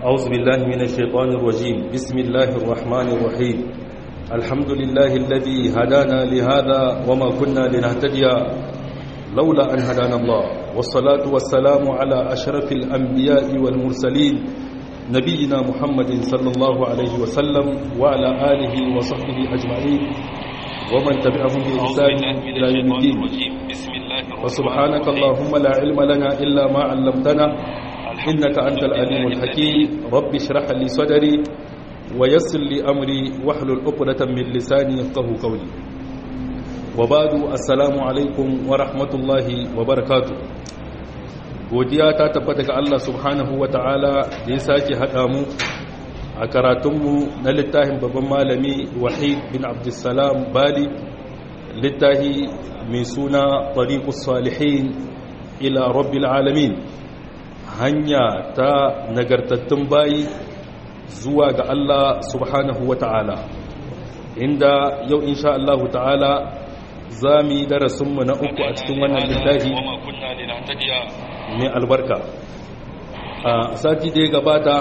أعوذ بالله من الشيطان الرجيم بسم الله الرحمن الرحيم الحمد لله الذي هدانا لهذا وما كنا لنهتدي لولا أن هدانا الله والصلاة والسلام على أشرف الأنبياء والمرسلين نبينا محمد صلى الله عليه وسلم وعلى آله وصحبه أجمعين ومن تبعهم بإحسان إلى يوم الدين وسبحانك اللهم لا علم لنا إلا ما علمتنا إنك أنت العليم الحكيم رب اشرح لي صدري ويسر لي أمري واحلل عقدة من لساني يفقهوا قولي وبعد السلام عليكم ورحمة الله وبركاته godiya ta tabbata ga Allah subhanahu wa ta'ala da ya sake haɗa mu a karatunmu na littafin babban malami wahid bin abdulsalam bali littafi mai suna tariqus salihin ila rabbil alamin hanya ta nagartattun bayi zuwa ga Allah subhanahu wa ta'ala inda yau insha Allah ta'ala za mu yi darasinmu na uku a cikin wannan littafi mai albarka a sati da ya gabata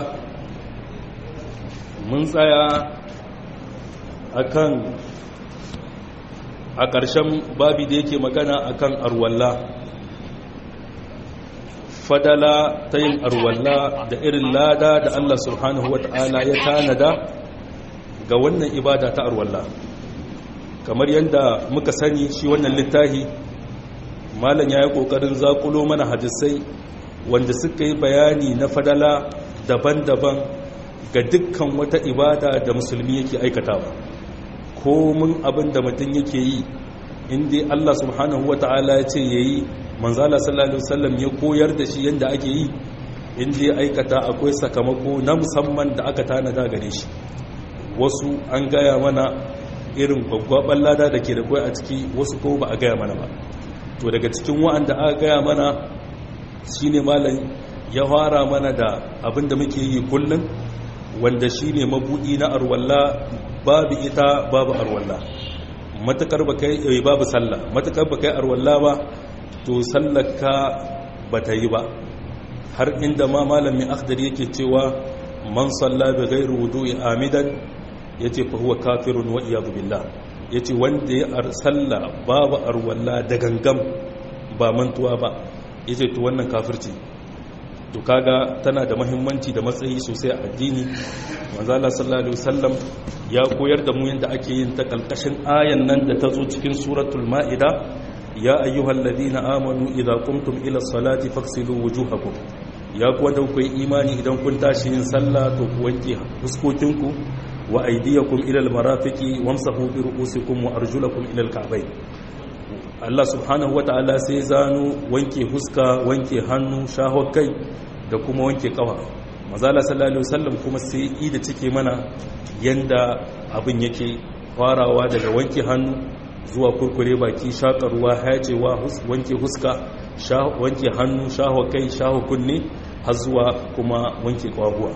mun tsaya akan a ƙarshen babi da yake magana akan arwalla fadala ta yin arwalla da irin lada da Allah subhanahu wa ta'ala ya tanada ga wannan ibada ta arwalla kamar yadda muka sani shi wannan littafi malam ya yi ƙoƙarin zaƙulo mana hadisai wanda suka yi bayani na fadala daban-daban ga dukkan wata ibada da musulmi yake aikatawa komin abin da mutum yake yi inda Allah subhanahu wa ta'ala ya ce ya yi manzala sallallahu alaihi wasallam ya koyar da shi yadda ake yi inda ya aikata akwai sakamako na musamman da aka tanada gare shi wasu an gaya mana irin gwaggwaban lada da ke da kwai a ciki wasu ko ba a gaya mana ba to daga cikin wa'anda aka gaya mana shine malam ya fara mana da abin da muke yi kullum wanda shine mabudi na arwalla babu ita babu arwalla matakar ba kai babu sallah matakar ba kai arwalla ba to sallarka ba ta yi ba har inda ma malamin akhdar yake cewa man salla bi ghairi wudu'i amidan yace fa huwa kafirun wa iyad billah yace wanda ya salla babu arwalla da gangam ba mantuwa ba yace to wannan kafirci to kaga tana da muhimmanci da matsayi sosai a addini manzo Allah sallallahu alaihi wasallam ya koyar da mu yanda ake yin ta kalkashin ayan nan da ta zo cikin suratul maida ya ayyuhal ladina amanu idza qumtum ila salati faghsilu wujuhakum ya kuwa da ku imani idan kun tashi yin sallah to ku wanke fuskokinku wa aydiyakum ila almarafiqi wamsahu bi ru'usikum wa arjulakum ila alka'bayn Allah subhanahu wata'ala sai zano wanke huska wanke hannu shahon kai da kuma wanke kafa mazala sallallahu alaihi wasallam kuma sai yi da cike mana yanda abin yake farawa daga wanke hannu zuwa kurkure baki shakar ruwa hayacewa wanke huska wanke hannu shaho kai shaho kunne har zuwa kuma wanke kwaguwa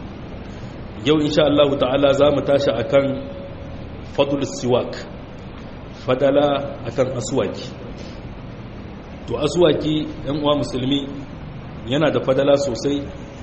yau insha Allah ta'ala za mu tashi akan fadul siwak fadala akan aswaki to aswaki ɗan uwa musulmi yana da fadala sosai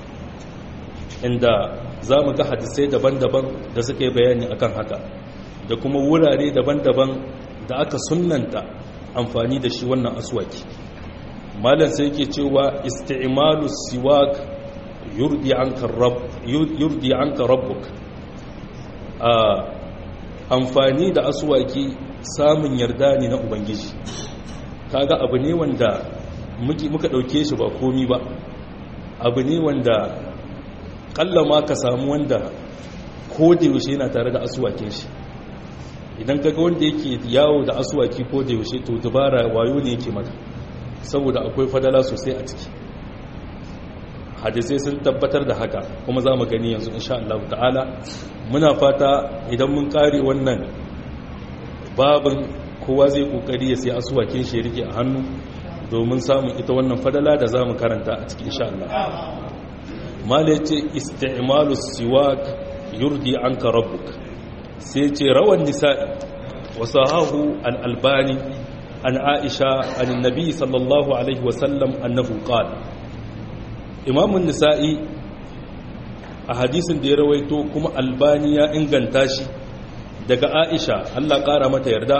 inda za mu ga hadisai daban-daban da suka yi bayani akan haka da kuma wurare daban-daban da aka sunanta amfani da shi wannan aswaki malam sai yake cewa isti'malu siwak yurdi anka rabb yurdi anka rabbuk a amfani da aswaki samun yarda ne na ubangiji kaga abu ne wanda muke muka dauke shi ba komi ba abu ne wanda kallama ka samu wanda ko da yaushe yana tare da aswakin shi idan kaga wanda yake yawo da asuwaki ko da yaushe to dubara wayo ne yake maka saboda akwai fadala sosai a ciki hadisai sun tabbatar da haka kuma za mu gani yanzu insha Allah ta'ala muna fata idan mun kare wannan babin kowa zai kokari ya sai asuwakin shi rike a hannu domin samun ita wannan fadala da za mu karanta a cikin insha Allah mala yace isti'malu siwak yurdi anka rabbuk sai ce rawan nisa'i wasu hahu al'albani an aisha an nabi sallallahu alaihi wasallam annahu qala imamun nisa'i a hadisin da ya rawaito kuma albani ya inganta shi daga aisha allah ƙara mata yarda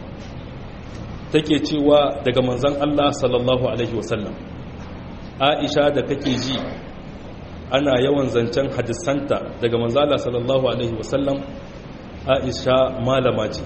take cewa daga manzan allah sallallahu alaihi wasallam aisha da kake ji ana yawan zancen hadisanta daga manzala sallallahu alaihi wasallam aisha malama ce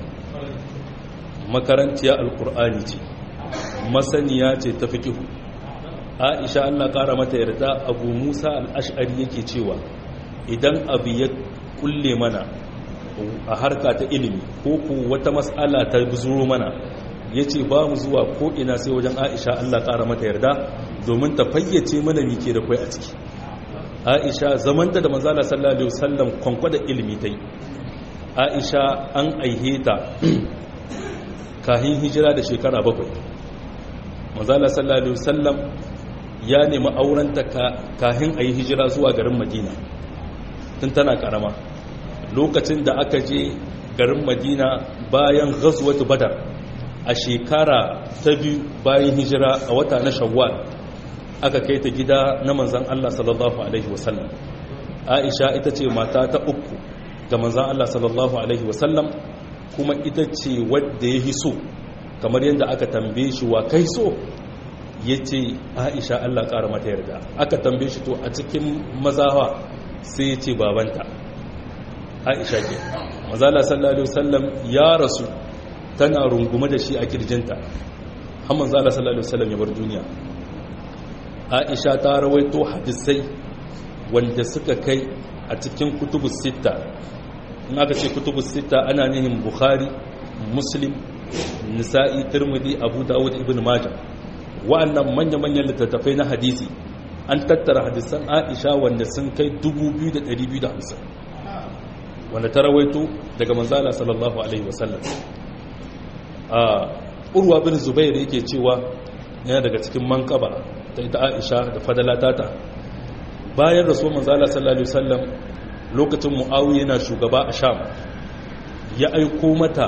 makarantiya alkur'ani ce masaniya ce ta fikihu aisha allah kara mata yarda abu musa al'ash'ari yake cewa idan abu ya kulle mana a harka ta ilimi ko ku wata matsala ta buzuro mana ya ce ba mu zuwa ko'ina sai wajen aisha allah kara mata yarda domin ta fayyace mana mike da kwai a ciki aisha zamanta da manzala sallallahu alaihi wasallam kwankwada ilimi ta yi aisha an aihe ta kahin hijira da shekara bakwai manzala sallallahu alaihi wasallam ya nemi aurenta kahin a yi hijira zuwa garin madina tun tana karama lokacin da aka je garin madina bayan ghazwatu badar a shekara ta biyu bayan hijira a wata na shawwal aka kai ta gida na manzan Allah sallallahu alaihi wasallam aisha ita ce mata ta uku ga manzan Allah sallallahu alaihi wasallam kuma ita ce wadda ya hiso kamar yadda aka tambaye shi wa kai so ya ce aisha Allah ƙara mata yarda aka tambaye shi to a cikin mazawa sai ya ce babanta aisha ke mazala sallallahu alaihi wasallam ya rasu tana rungume da shi a kirjinta har manzala sallallahu alaihi wasallam ya bar duniya aisha ta rawaito hadisai wanda suka kai a cikin kutubu sita in aka ce kutubu sita ana nihin bukhari muslim nisa'i tirmidhi abu dawud ibn majah wa'annan manya-manyan littattafai na hadisi an tattara hadisan aisha wanda sun kai 2250 wanda ta rawaito daga manzala sallallahu alaihi wasallam a urwa bin zubair yake cewa yana daga cikin mankaba ta ita aisha da fadalatata bayan rasuwar manzala sallallahu alaihi wasallam lokacin muawiya yana shugaba a sham ya aiko mata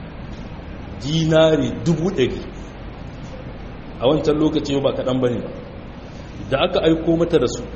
dinari dubu ɗari a wancan lokaci ba kaɗan ba ne da aka aiko mata da su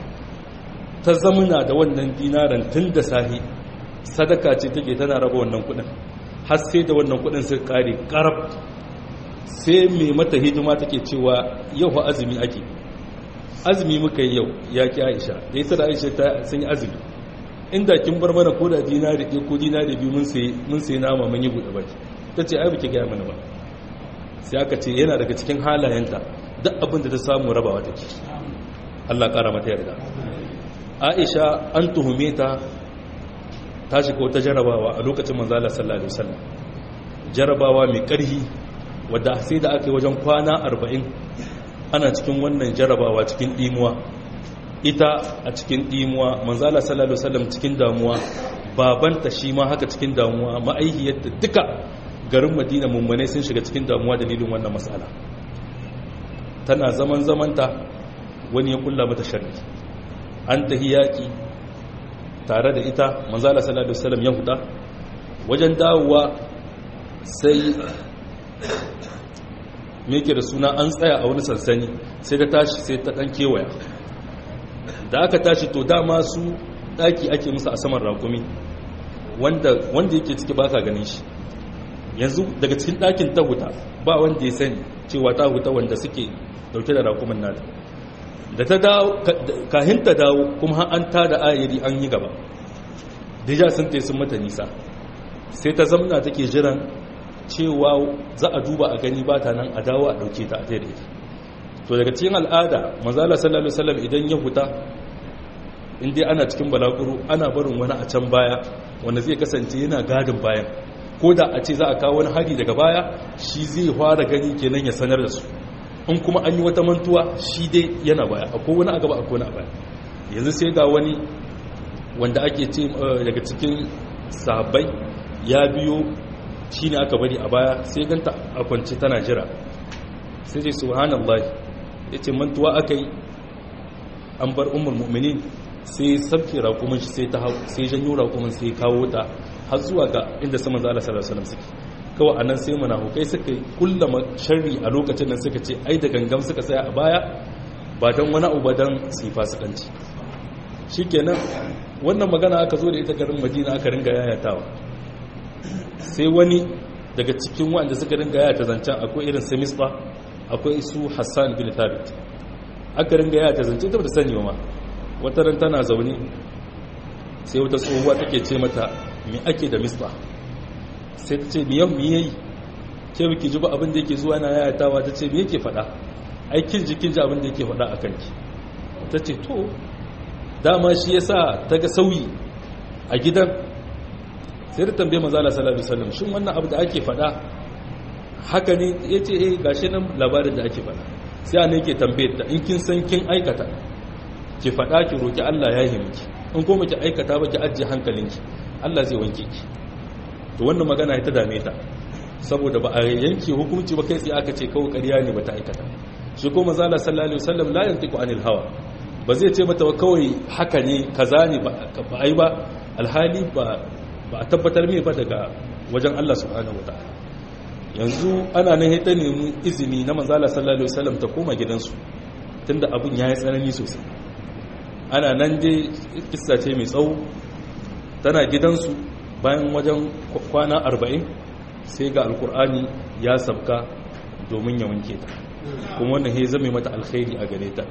ta zamuna da wannan dinaran tun da sahi sadaka ce take tana raba wannan kudin har sai da wannan kudin sai kare karab sai mai mata hidima take cewa yau fa azumi ake azumi muka yi yau ya ki aisha da ita da aisha ta sun yi azumi inda kin bar mana ko da dinari ɗaya ko dinari biyu mun sai mun sai nama mun yi buɗe baki ta ce ai baki gaya mana ba sai aka ce yana daga cikin halayenta duk abin da ta samu rabawa take Allah ƙara mata yarda Aisha an tuhume ta ta shiga wata jarabawa a lokacin manzala sallallahu alaihi wasallam jarabawa mai ƙarhi wadda sai da aka yi wajen kwana 40 ana cikin wannan jarabawa cikin dimuwa ita a cikin dimuwa manzala sallallahu alaihi wasallam cikin damuwa babanta shi ma haka cikin damuwa ma'aihiyarta duka garin madina mummune sun shiga cikin damuwa dalilin wannan matsala tana zaman zamanta wani ya kulla mata sharri an tahi yaƙi tare da ita manzala sallallahu alaihi wasallam ya huda wajen dawowa sai meke da suna an tsaya a wani sansani sai ta tashi sai ta dan kewaya da aka tashi to dama su daki ake musu a saman rakumi wanda wanda yake ciki ba ka ganin shi yanzu daga cikin ɗakin ta huta ba wanda ya sani cewa ta huta wanda suke dauke da rakumin nada da ta dawo kahin ta dawo kuma an ta da ayiri an yi gaba deja sun te sun mata nisa sai ta zamna take jiran cewa za a duba a gani ba ta nan a dawo a dauke ta a tare ita to daga cikin al'ada manzala sallallahu alaihi wasallam idan ya huta in dai ana cikin balaguro ana barin wani a can baya wanda zai kasance yana gadin bayan ko da a ce za a kawo wani hari daga baya shi zai fara gani kenan ya sanar da su in kuma an yi wata mantuwa shi dai yana baya akwai wani a gaba akwai wani a baya yanzu sai ga wani wanda ake ce daga cikin sahabbai ya biyo shi ne aka bari a baya sai ganta a kwanci tana jira sai ce subhanallah ya ce mantuwa aka yi an bar umar mu'minin sai sabke rakumin shi sai ta sai janyo rakumin sai kawo ta har zuwa ga inda sama zala sallallahu alaihi wasallam suke kawai anan sai munafukai suka kullama sharri a lokacin nan suka ce ai da gangam suka tsaya a baya ba dan wani abu ba dan sifa su kanci shikenan wannan magana aka zo da ita garin Madina aka ringa yayatawa sai wani daga cikin wanda suka ringa yayata zancen akwai irin Semista akwai su Hassan bin Thabit aka ringa yayata zancen ta ba sani ba ma wata ran tana zaune sai wata tsohuwa take ce mata me ake da Mista sai ta ce me yau me yayi ke biki ji ba abin da yake zuwa na yayatawa ta ce me yake faɗa aikin jikin ji abin da yake faɗa a kanki ta ce to dama shi ya sa ta ga sauyi a gidan sai da tambaye mazala salatu salam shin wannan abu da ake faɗa haka ne ya ce eh gashi nan labarin da ake faɗa sai ana yake tambaye ta in kin san kin aikata ki faɗa ki roki Allah ya yi miki in kuma ki aikata ba ki ajiye hankalinki Allah zai wanke ki to wannan magana ta dame ta saboda ba a yanke hukunci ba kai sai aka ce kawai ƙarya ne ba ta aikata shi ko mazala sallallahu alaihi wasallam la yantiqu anil hawa ba zai ce mata kawai haka ne kaza ne ba ai ba alhali ba ba a tabbatar mai ba daga wajen Allah subhanahu wataala yanzu ana nan ta nemi izini na manzala sallallahu alaihi wasallam ta koma gidansu tunda abun yayi tsanani sosai ana nan dai kissa ce mai tsawo tana gidansu bayan wajen kwana 40 sai ga alkur'ani ya sabka domin ya wanke ta kuma wannan ya zame mata alkhairi a gare ta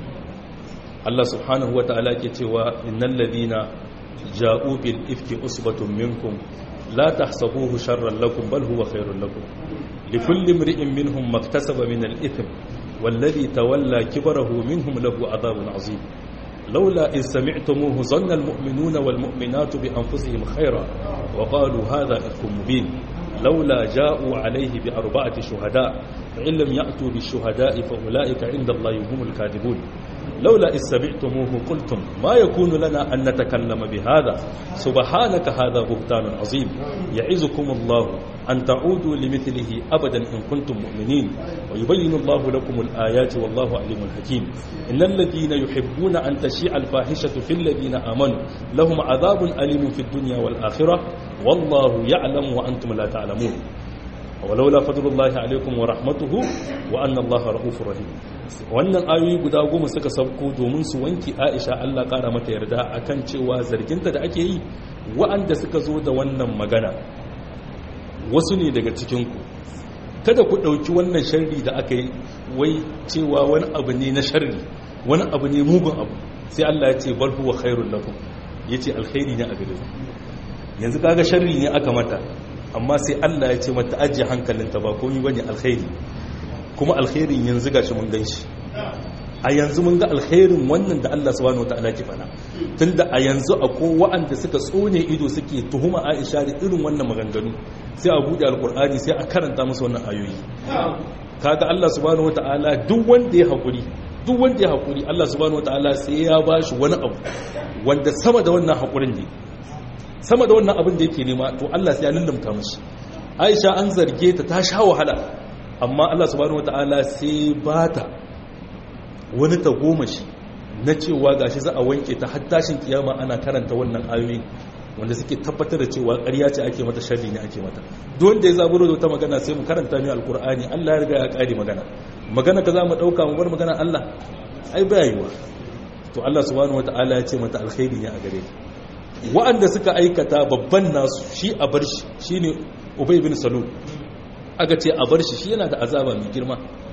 Allah subhanahu wa ta'ala ke cewa innal ladina ja'u bil ifki usbatun minkum la tahsabuhu sharran lakum bal huwa khairun lakum likulli imri'in minhum maktasaba min al ithm والذي تولى كبره منهم له عذاب عظيم لولا إن سمعتموه ظن المؤمنون والمؤمنات بأنفسهم خيرا وقالوا هذا إفك مبين لولا جاءوا عليه بأربعة شهداء فإن لم يأتوا بالشهداء فأولئك عند الله هم الكاذبون لولا إذ سمعتموه قلتم ما يكون لنا أن نتكلم بهذا سبحانك هذا بهتان عظيم يعزكم الله أن تعودوا لمثله أبدا إن كنتم مؤمنين ويبين الله لكم الآيات والله عليم حكيم إن الذين يحبون أن تشيع الفاحشة في الذين آمنوا لهم عذاب أليم في الدنيا والآخرة والله يعلم وأنتم لا تعلمون ولولا فضل الله عليكم ورحمته وأن الله رؤوف رحيم wannan ayoyi guda goma suka sauko domin su wanki Aisha Allah kara mata yarda akan cewa zarginta da ake yi wa'anda suka zo da wannan magana wasu ne daga cikinku kada ku ɗauki wannan sharri da aka yi wai cewa wani abu ne na sharri wani abu ne mugun abu sai Allah ya ce bal huwa khairul lakum yace alkhairi ne a gare ku yanzu kaga sharri ne aka mata amma sai Allah ya ce mata ajiye hankalinta ba komai bane alkhairi kuma alkhairin yanzu gashi mun ganshi a yanzu mun ga alkhairin wannan da Allah subhanahu wataala ke fana tunda a yanzu akwai wa'anda suka tsone ido suke tuhuma Aisha da irin wannan maganganu sai a bude alkur'ani sai a karanta musu wannan ayoyi kaga Allah subhanahu wataala duk wanda ya hakuri duk wanda ya hakuri Allah subhanahu wataala sai ya bashi wani abu wanda sama da wannan hakurin ne sama da wannan abin da yake nema to Allah sai ya lullumta mishi Aisha an zarge ta ta sha wahala amma Allah subhanahu wataala sai bata wani tagomashi na cewa gashi za a wanke ta har tashin kiyama ana karanta wannan ayoyi wanda suke tabbatar da cewa ƙarya ce ake mata sharri ne ake mata duk wanda ya zaburo da wata magana sai mu karanta mai alkur'ani Allah ya riga ya kare magana magana ka za mu dauka mu bar magana Allah ai ba yiwa to Allah subhanahu wataala ya ce mata alkhairi ne a gare ta wa'anda suka aikata babban nasu shi a bar shi shine Ubay bin Salul aka ce a bar shi shi yana da azaba mai girma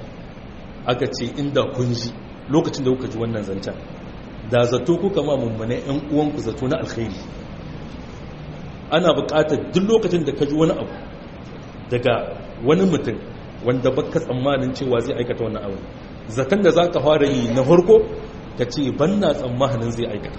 aka ce inda kun ji lokacin da kuka ji wannan zancen da zato kuka ma mummune yan uwanku zato na alkhairi ana buƙatar duk lokacin da ka ji wani abu daga wani mutum wanda baka tsammanin cewa zai aikata wannan abu zaton da za ka fara yi na farko ka ce ban na tsammanin zai aikata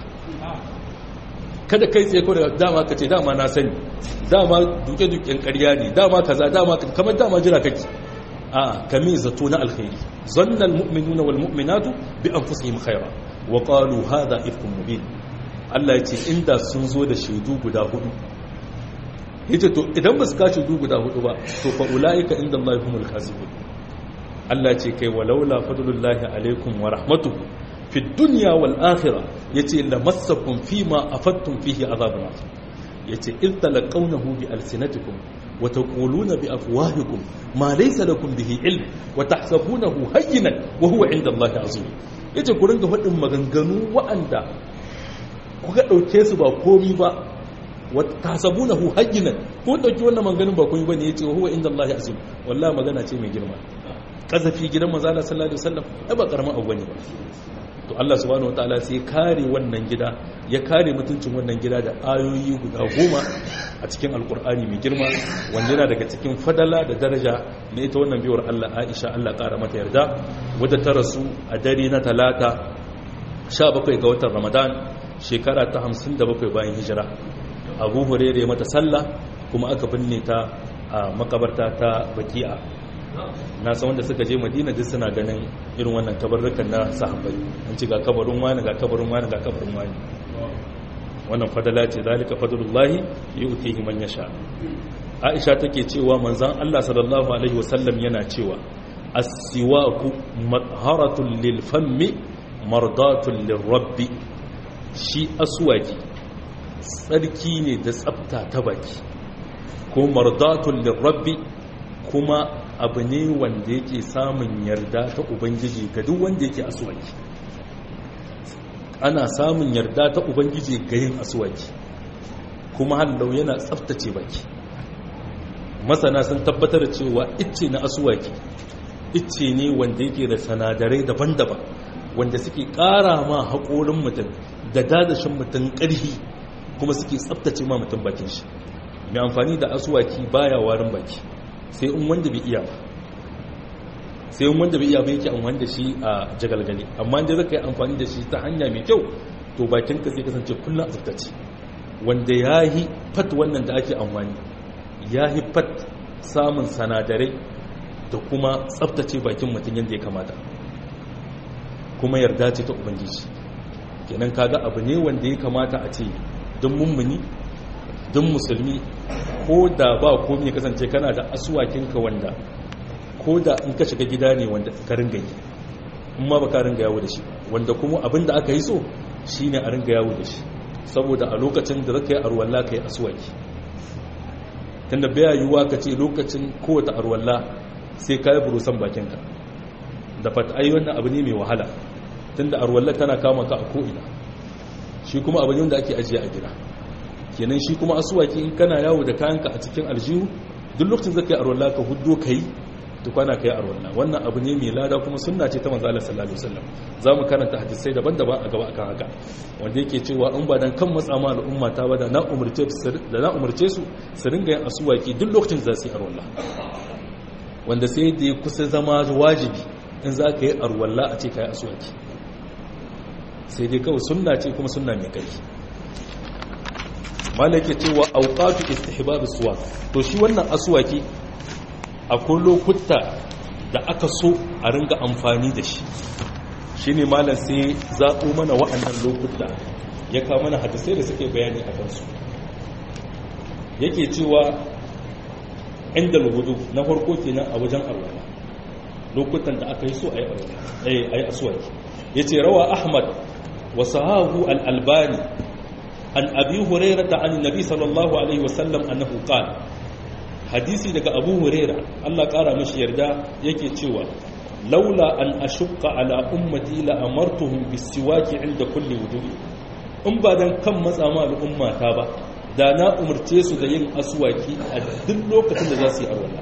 kada kai tsaye ko da dama ka ce dama na sani dama duke-duken ƙarya ne dama kaza dama kamar dama jira kake a kame zato na alkhairi zannan mu'minuna wal mu'minatu bi anfusihim khaira wa qalu hadha ifkun mubin Allah ya ce inda sun zo da shaidu guda hudu yace to idan ba su ka shaidu guda hudu ba to fa ulaika inda Allah humul kazibun Allah ce kai walaula fadlullahi alaikum wa rahmatuhu fi dunya wal akhirah yace lamassakum fima afattum fihi azabun yace id talaqawnahu bi alsinatikum wa taquluna bi afwahikum ma laysa lakum bihi ilm wa tahsabunahu hayyinan wa huwa inda Allah azim yace ku ringa faɗin maganganu wa'anda kuka ɗauke su ba komi ba wata sabuna hu hajjinan ko ɗauki wannan maganin ba komi ba ne ya ce huwa inda Allah ya azim wallah magana ce mai girma ƙazafi gidan maza Allah sallallahu alaihi wasallam ai ba karamin abu ne ba to Allah subhanahu wataala sai kare wannan gida ya kare mutuncin wannan gida da ayoyi guda goma a cikin alkur'ani mai girma wanda yana daga cikin fadala da daraja na ita wannan biyar Allah Aisha Allah ƙara mata yarda wadda ta rasu a dare na talata 17 ga watan Ramadan shekara ta 57 bayan hijira Abu Hurairah mata sallah kuma aka binne ta a makabarta ta Baki'a na san wanda suka je madina duk suna ganin irin wannan kabarrukan na sahabbai an ci ga kabarin wani ga kabarin wani ga kabarin wani wannan fadala ce zalika fadlullahi yu'tihi man yasha Aisha take cewa manzon Allah sallallahu alaihi wasallam yana cewa as-siwaku matharatun lil fammi mardatun lir rabbi shi aswaki tsarki ne da tsafta ta baki ko mardatun lir rabbi kuma abu ne wanda yake samun yarda ta ubangiji ga duk wanda yake aswaki ana samun yarda ta ubangiji ga yin aswaki kuma hallau yana tsaftace baki masana sun tabbatar cewa icce na aswaki icce ne wanda yake da sanadarai daban-daban wanda suke ƙara ma haƙorin mutum da dadashin mutum ƙarfi kuma suke tsaftace ma mutum bakin shi mai amfani da aswaki baya warin baki sai in wanda bai iya ba sai in wanda bai iya ba yake amfani da shi a jagalgali amma da zaka yi amfani da shi ta hanya mai kyau to bakinka sai kasance kullum a tsaftace wanda ya yi fat wannan da ake amfani ya yi fat samun sanadarai da kuma tsaftace bakin mutum yadda ya kamata kuma yarda ce ta ubangiji kenan kaga abu ne wanda ya kamata a ce don mummuni don musulmi ko da ba komi ya kasance kana da asuwakinka wanda ko da in ka shiga gida ne wanda ka ringa yi in ma ba ka ringa yawo da shi wanda kuma abin da aka yi so shi ne a ringa yawo da shi saboda a lokacin da zaka yi arwalla ka yi asuwaki tunda baya yiwuwa ka ce lokacin kowace arwalla sai ka yi burusan bakinka da fata ai wannan abu ne mai wahala tunda arwalla tana kama ka a ko'ina shi kuma abu ne wanda ake ajiye a gida kenan shi kuma asuwaki in kana yawo da kayanka a cikin aljihu duk lokacin zaka yi arwalla ka huddo kai to kwana kai arwalla wannan abu ne mai lada kuma sunna ce ta manzo Allah sallallahu alaihi wasallam zamu karanta hadisai daban-daban a gaba akan haka wanda yake cewa in ba dan kan matsa ma al'umma ta ba da na umurce su da na umurce su su ringa yin asuwaki duk lokacin da za su yi arwalla wanda sai da ya kusa zama wajibi in za ka yi arwalla a ce ka yi asuwaki sai dai kawai sunna ce kuma sunna mai ƙarfi malaka cewa auqatu istihbab suwa to shi wannan aswaki akwai lokuta da aka so a ringa amfani da shi shine malam sai zaɓo mana wa'annan lokuta ya kawo mana hadisai da suke bayani a kansu yake cewa inda wudu na farko kenan a wajen arwala lokutan da aka yi so a yi arwala a yi aswaki yace rawa ahmad wa sahahu al-albani an abi hurairata an nabi sallallahu alaihi wasallam annahu qala hadisi daga abu huraira Allah kara mishi yarda yake cewa laula an ashqa ala ummati la amartuhum bisiwaki inda kulli wudu'i in ba dan kan matsa ma al'umma ta ba da na umurce su da yin aswaki a duk lokacin da za su yi arwalla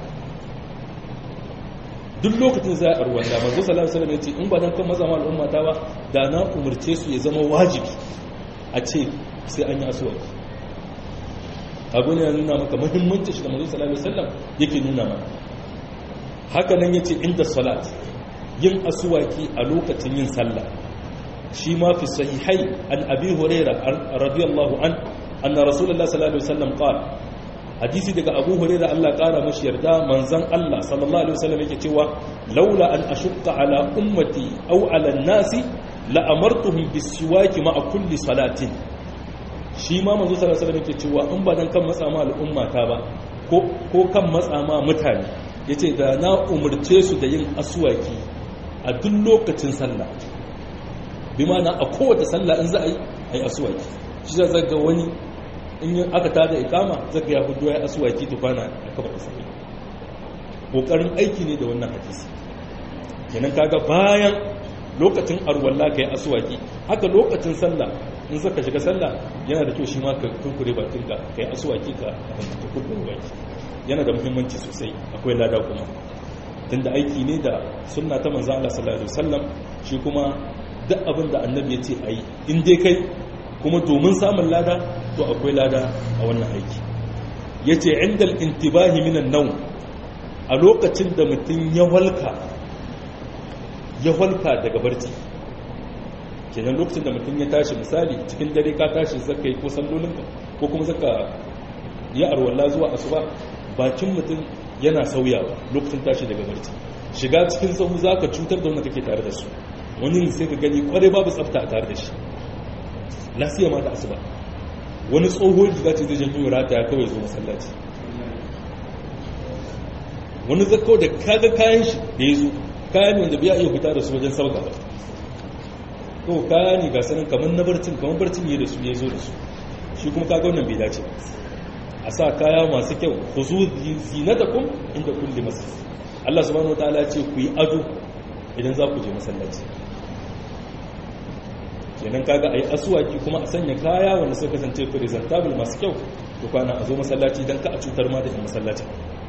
duk lokacin da za a arwalla manzo sallallahu alaihi wasallam yace in ba dan kan matsa ma al'umma ta ba da na umurce su ya zama wajibi a ce sai an yi asuwaki abu ne ya nuna maka muhimmanci shi da mazu salami sallam yake nuna maka haka nan ya ce inda salat yin asuwaki a lokacin yin sallah shi ma fi sahihai an abi huraira radiyallahu an anna rasulullah sallallahu alaihi wasallam qala hadisi daga abu huraira Allah kara mashi yarda manzon Allah sallallahu alaihi wasallam yake cewa laula an ashqa ala ummati aw ala nasi la amartuhum bisiwaki ma'a kulli salatin shi ma manzo sallallahu alaihi wasallam yake cewa in ba dan kan matsa ma al'umma ta ba ko ko kan matsa ma mutane yace da na umurce su da yin aswaki a duk lokacin sallah bi ma'ana a kowace sallah in za a yi ai aswaki shi zai ga wani in aka tada ikama zaka ya hudu ya aswaki tukwana a kafa sallah kokarin aiki ne da wannan hadisi kenan kaga bayan lokacin arwalla kai aswaki haka lokacin sallah in zaka shiga sallah yana da kyau shi ma ka kurkure bakin ka kai asuwaki ka ka kurkure baki yana da muhimmanci sosai akwai lada kuma tunda aiki ne da sunna ta manzo Allah sallallahu alaihi wasallam shi kuma duk abin da annabi ya ce ayi in dai kai kuma domin samun lada to akwai lada a wannan aiki yace indal intibahi minan nawm a lokacin da mutum ya walka ya walka daga barci kenan lokacin da mutum ya tashi misali cikin dare ka tashi zaka yi ko sallolinka ko kuma zaka yi arwalla zuwa asuba bakin mutum yana sauyawa lokacin tashi daga barci shiga cikin sahu zaka cutar da wanda kake tare da su wani sai ka gani kwarai babu tsafta a tare da shi lafiya ma da asuba wani tsohon riga ce zai janyo rata ya kawai zo masallaci wani zakko da kaga kayan shi da ya zo kayan wanda biya iya fita da su wajen sauka ba to kaya ne ga sanin kamar na barcin kamar barcin ne da su ya zo da su shi kuma kaga wannan bai dace a sa kaya masu kyau ku zu zinatakum inda kulli masjid Allah subhanahu wataala ya ce ku yi ado idan za ku je masallaci kenan kaga ayi asuwaki kuma a sanya kaya wanda suka kasance presentable masu kyau to kwana a zo masallaci dan ka a cutar ma da yan masallaci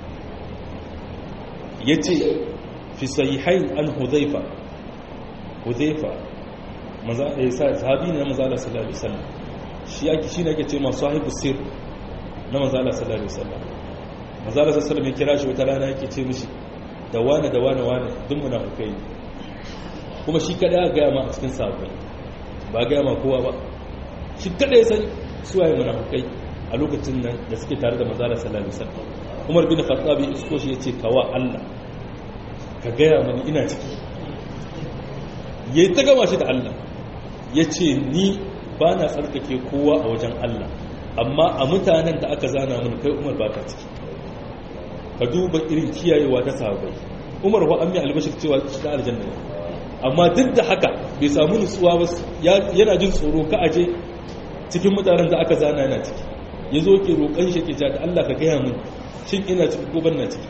yace fi sahihain an hudhaifa hudhaifa maza eh sahabi ne na manzo Allah sallallahu alaihi wasallam shi yake shine yake ce ma sahibu sir na manzo Allah sallallahu alaihi wasallam manzo Allah sallallahu alaihi wasallam ya kira shi wata rana yake ce mishi da wani da wani wani duk munafikai kuma shi kada ya gaya ma a cikin sahabbai ba gaya ma kowa ba shi kada ya san suwaye munafukai a lokacin nan da suke tare da manzala sallallahu alaihi wasallam Umar bin Khattab isko shi yace kawa Allah ka gaya mani ina ciki yayi ta gama shi da Allah yace ni ba na tsarkake kowa a wajen Allah amma a mutanen da aka zana mun kai Umar baka ciki ka duba irin kiyayewa ta sahabbai Umar wa ammi albashir cewa shi da aljanna amma duk da haka bai samu nutsuwa ba yana jin tsoro ka aje cikin mutanen da aka zana yana ciki ya zo ke roƙon shi ke ja da Allah ka gaya min shin ina ciki ko ban na ciki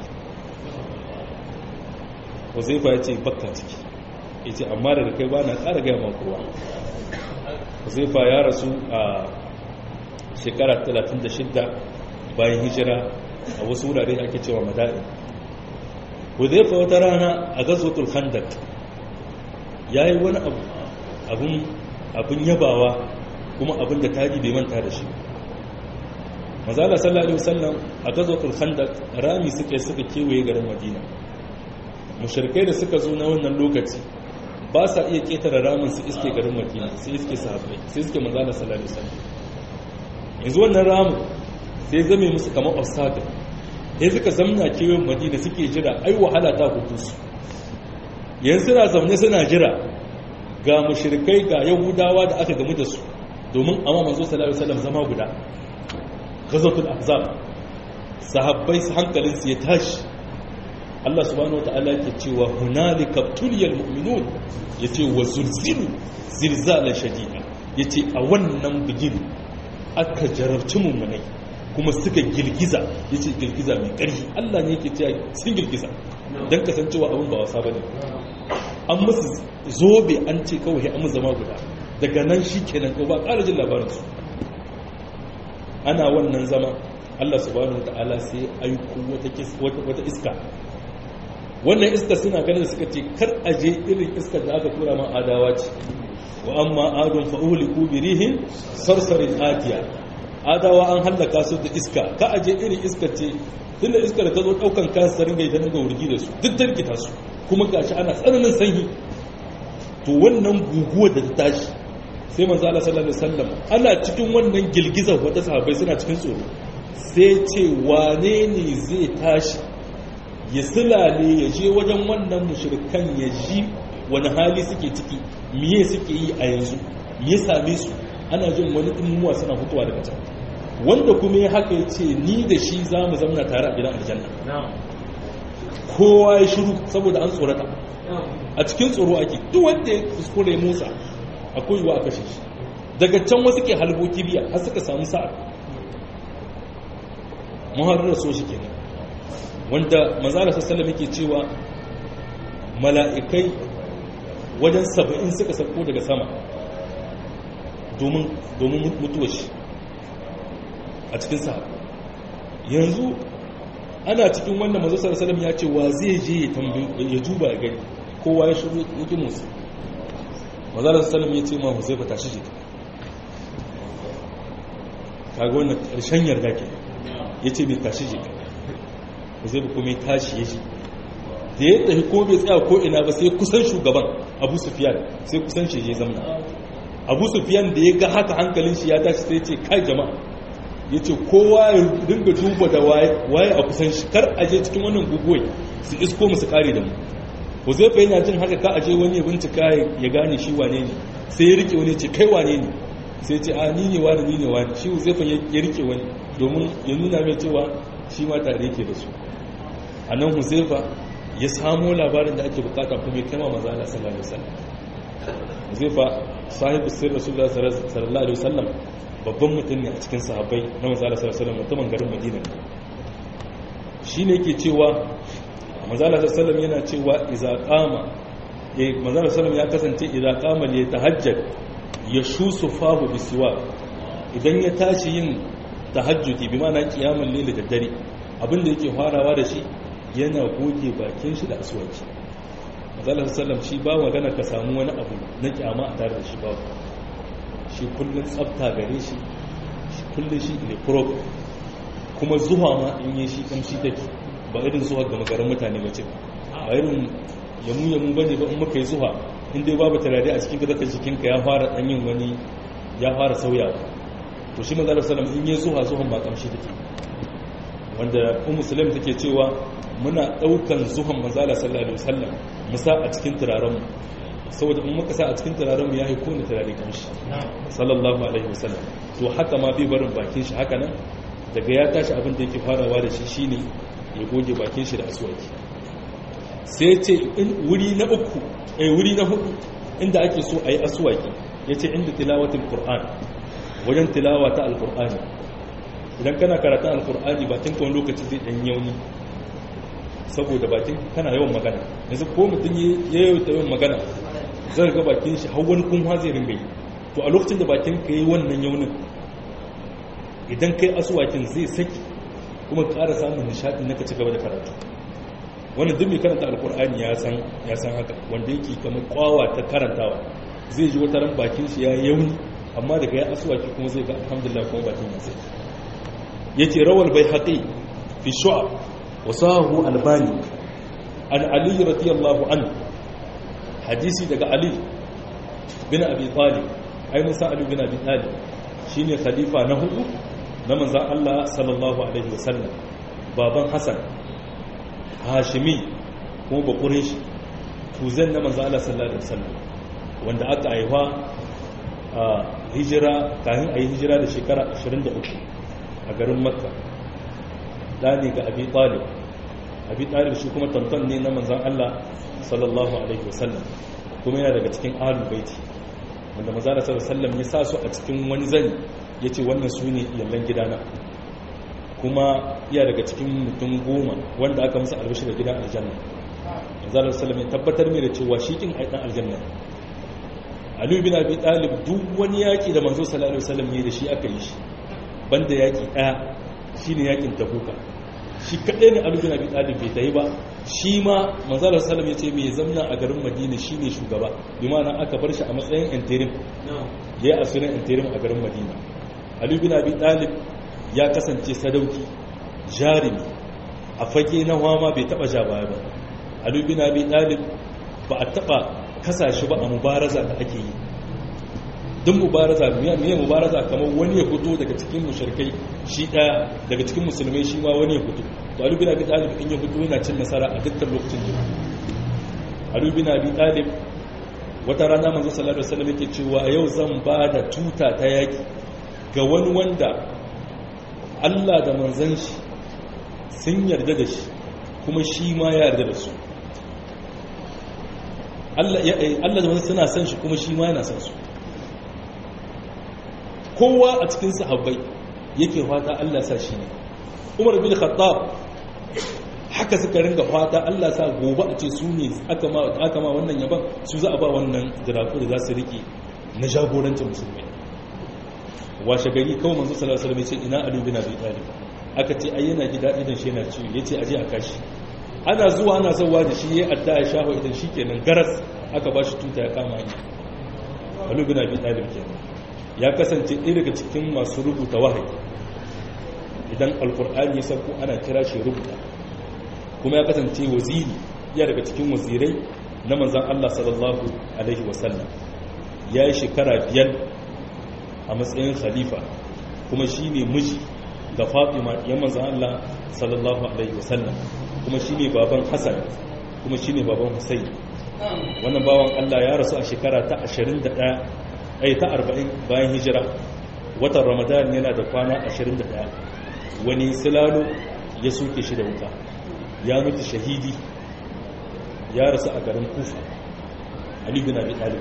Huzaifa ya ce bakka ciki ya ce amma daga kai ba na ƙara gaya ma kowa Huzaifa ya rasu a shekara 36 bayan hijira a wasu wurare ake cewa mada'in Huzaifa wata rana a gazotul khandak ya yi wani abin yabawa kuma abin da tari bai manta da shi mazala sallallahu alaihi wasallam a gazotul khandaq rami suka suka kewaye garin madina mushrikai da suka zo na wannan lokaci ba sa iya ketare ramin su iske garin madina sai iske sahabbai sai iske mazala sallallahu alaihi wasallam yanzu wannan ramin sai zame musu kamar obstacle sai suka zamna kewayen madina suke jira ai wahala ta hudu su yanzu suna zaune suna jira ga mushrikai ga yahudawa da aka gamu da su domin amma manzo sallallahu alaihi wasallam zama guda ghazwatul ahzab sahabbai su hankalin su ya tashi Allah subhanahu wataala yake cewa hunalika tuliyal mu'minun yace wa zulzilu zilzalan shadida yace a wannan bigin aka jarabci mummunai kuma suka girgiza yace girgiza mai ƙarfi Allah ne yake cewa sun girgiza dan kasancewa abin ba wasa bane an musu zobe an ce kawai an zama guda daga nan shi kenan ko ba ƙara jin labarinsu ana wannan zama allah subhanahu ta'ala sai aiko wata iska wannan iska suna ganin suka ce kar a je irin iskar da aka tura ma adawa ce wa amma adon fa'uli ko birihin sarsarin atiya adawa an hallaka su da iska ka a je irin iskar ce tun da iskar da ta zo ɗaukan kansa ringa ita ga wurgi da su duk tarkita su kuma gashi ana tsananin sanyi to wannan guguwar da ta tashi sai manzo Allah sallallahu alaihi wasallam ana cikin wannan girgizar wata sahabbai suna cikin tsoro sai ce wane ne zai tashi ya silale ya je wajen wannan mushrikan ya ji wani hali suke ciki miye suke yi a yanzu miye same su ana jin wani dimmuwa suna fitowa daga can wanda kuma ya haka ya ce ni da shi za mu zamna tare a gidan aljanna kowa ya shiru saboda an tsorata a cikin tsoro ake duk wanda ya kuskure musa akwai yiwa a kashe shi daga can wasu ke halbo kibiya har suka samu sa'a muharrar so shi kenan wanda mazala sassalam yake cewa mala'ikai wajen saba'in suka sauko daga sama domin mutuwa shi a cikin sa yanzu ana cikin wannan mazu sarasalam ya ce wa zai je ya tambayi ya duba ya gani kowa ya shigo yake musu mazalar salam ya ce ma huzaifa tashi jika kaga wannan ƙarshen yarda ke ya ce bai tashi jika huzaifa kuma ya tashi ya ji da ya tafi ko bai tsaya ko ina ba sai kusan shugaban abu sufiyan sai kusan shi ya zamna abu sufiyan da ya ga haka hankalin shi ya tashi sai ce kai jama'a ya ce kowa ya dinga duba da waye a kusan shi kar a je cikin wannan guguwai su isko musu kare da mu huzaifa yana jin haka ka aje wani ya bincika ya gane shi wane ne sai ya rike wani ce kai wane ne sai ce a ni ne wani ni ne wani shi huzaifa ya rike wani domin ya nuna mai cewa shi ma tare yake da su a nan huzaifa ya samo labarin da ake bukata kuma ya kama maza Allah sallallahu alaihi wasallam huzaifa sahibu sirr rasulullah sallallahu alaihi wasallam babban mutum ne a cikin sahabbai na maza Allah sallallahu alaihi wasallam mutumin garin Madina shine yake cewa manzala sallam yana cewa iza qama eh manzala sallam ya kasance iza qama li tahajjud yashusu fahu bisiwa idan ya tashi yin tahajjudi bi ma'ana qiyamul layl da dare abinda yake farawa da shi yana goge bakin shi da aswaki manzala sallam shi ba magana ka samu wani abu na kyama a tare da shi ba shi kullun tsafta gare shi kullun shi ne pro kuma zuwa ma in yi shi kamshi take ba irin zuwa ga magarin mutane ba ce ba irin yamu yamu bane ba in muka yi zuwa in dai babu turare a cikin gadaka jikinka ya fara dan yin wani ya fara sauya to shi manzo sallallahu in yi zuwa zuwan ba kamshi take wanda ummu sulaim take cewa muna daukan zuwan manzo sallallahu alaihi wasallam musa a cikin turaren mu saboda in muka sa a cikin turaren mu yayi kone turare kamshi sallallahu alaihi wasallam to haka ma bai barin bakin shi haka nan daga ya tashi abin da yake farawa da shi shine ya goge bakin shi da aswaki sai ce wuri na uku eh wuri na hudu inda ake so a yi aswaki ya ce inda tilawatin qur'an wajen tilawa ta alqur'ani idan kana karatun alqur'ani bakin kan lokaci zai dan yauni saboda bakin kana yawan magana yanzu ko mutum ya yi yawan magana zai ga bakin shi har wani kunwa zai ringa yi to a lokacin da bakin ka yi wannan yaunin idan kai aswakin zai saki kuma ƙara samun nishaɗi na ka ci gaba da karatu wannan duk mai karanta alkur'ani ya san ya san haka wanda yake kamar kwawa ta karantawa zai ji wata ran bakin shi ya yauni amma daga ya aswaki kuma zai ga alhamdulillah kuma bakin ya sai yace rawal baihaqi fi shu'ab wa sahu albani an ali radiyallahu anhu hadisi daga ali bin abi talib ai musa ali bin abi talib shine khalifa na hudu na manzan Allah sallallahu Alaihi wasallam baban Hassan hashimi kuma bakurin shi tuzan na manzan Allah sallallahu Alaihi wasallam wanda aka haifa a hijira kayan a yi hijira da shekara 23 a garin makka ɗani ga abi talib abi talib shi kuma tantan ne na manzan Allah sallallahu Alaihi wasallam kuma yana daga cikin ahlul baiti wanda manzan Allah sallallahu Alaihi wasallam ya sa su a cikin wani zani ya ce wannan su ne yallan gidana kuma iya daga cikin mutum goma wanda aka musu albashi da gidan aljanna manzalar salam ya tabbatar mai da cewa shi kin aidan aljanna aliyu bin abi talib duk wani yaki da manzo sallallahu alaihi wasallam ne da shi aka yi shi banda yaki daya shine yakin tabuka shi kadai ne aliyu bin abi talib bai tayi ba shi ma manzalar salam ya ce mai zamna a garin madina shine shugaba bi ma'ana aka bar shi a matsayin interim yayi asirin interim a garin madina Ali bin Abi Talib ya kasance sadauki jarimi a fage na hama bai taba ja baya ba Ali bin Abi Talib ba a taba kasashe ba a mubaraza da ake yi duk mubaraza miya miya mubaraza kamar wani ya fito daga cikin mushrikai shi daya daga cikin musulmai shi ma wani ya fito to Ali bin Abi Talib in ya fito yana cin nasara a dukkan lokacin da Ali bin Abi Talib wata rana manzo sallallahu alaihi wasallam yake cewa yau zan ba da tuta ta yaki ga wani wanda Allah da manzan shi sun yarda da shi kuma shi ma ya yarda da su Allah da manzan suna san shi kuma shi ma yana san su kowa a cikin sahabbai yake fata Allah sa shi ne Umar bin Khattab haka suka ringa fata Allah sa gobe a ce su ne aka ma wannan yaban su za a ba wannan jirafu da za su rike na jagorancin musulmai washe gari kawai manzo sallallahu alaihi wasallam ya ce ina ali bin abi talib aka ce ai yana gida idan shi yana ciwo yace aje a kashi ana zuwa ana zawa da shi yayi adda ya shaho idan shikenan garas aka bashi tuta ya kama ni ali bin abi talib kenan ya kasance ɗaya daga cikin masu rubuta wahayi idan alkur'ani ya sauko ana kira shi rubuta kuma ya kasance waziri ya daga cikin wazirai na manzan Allah sallallahu alaihi wasallam ya yi shekara biyar a matsayin khalifa kuma shi ne miji ga fatima ya manzan Allah sallallahu alaihi wasallam kuma shi ne baban hassan kuma shi ne baban hussein wannan bawan Allah ya rasu a shekara ta 21 ai ta 40 bayan hijira watan ramadan yana da kwana 21 wani silalo ya soke shi da wuta ya mutu shahidi ya rasu a garin kufa ali bin abi talib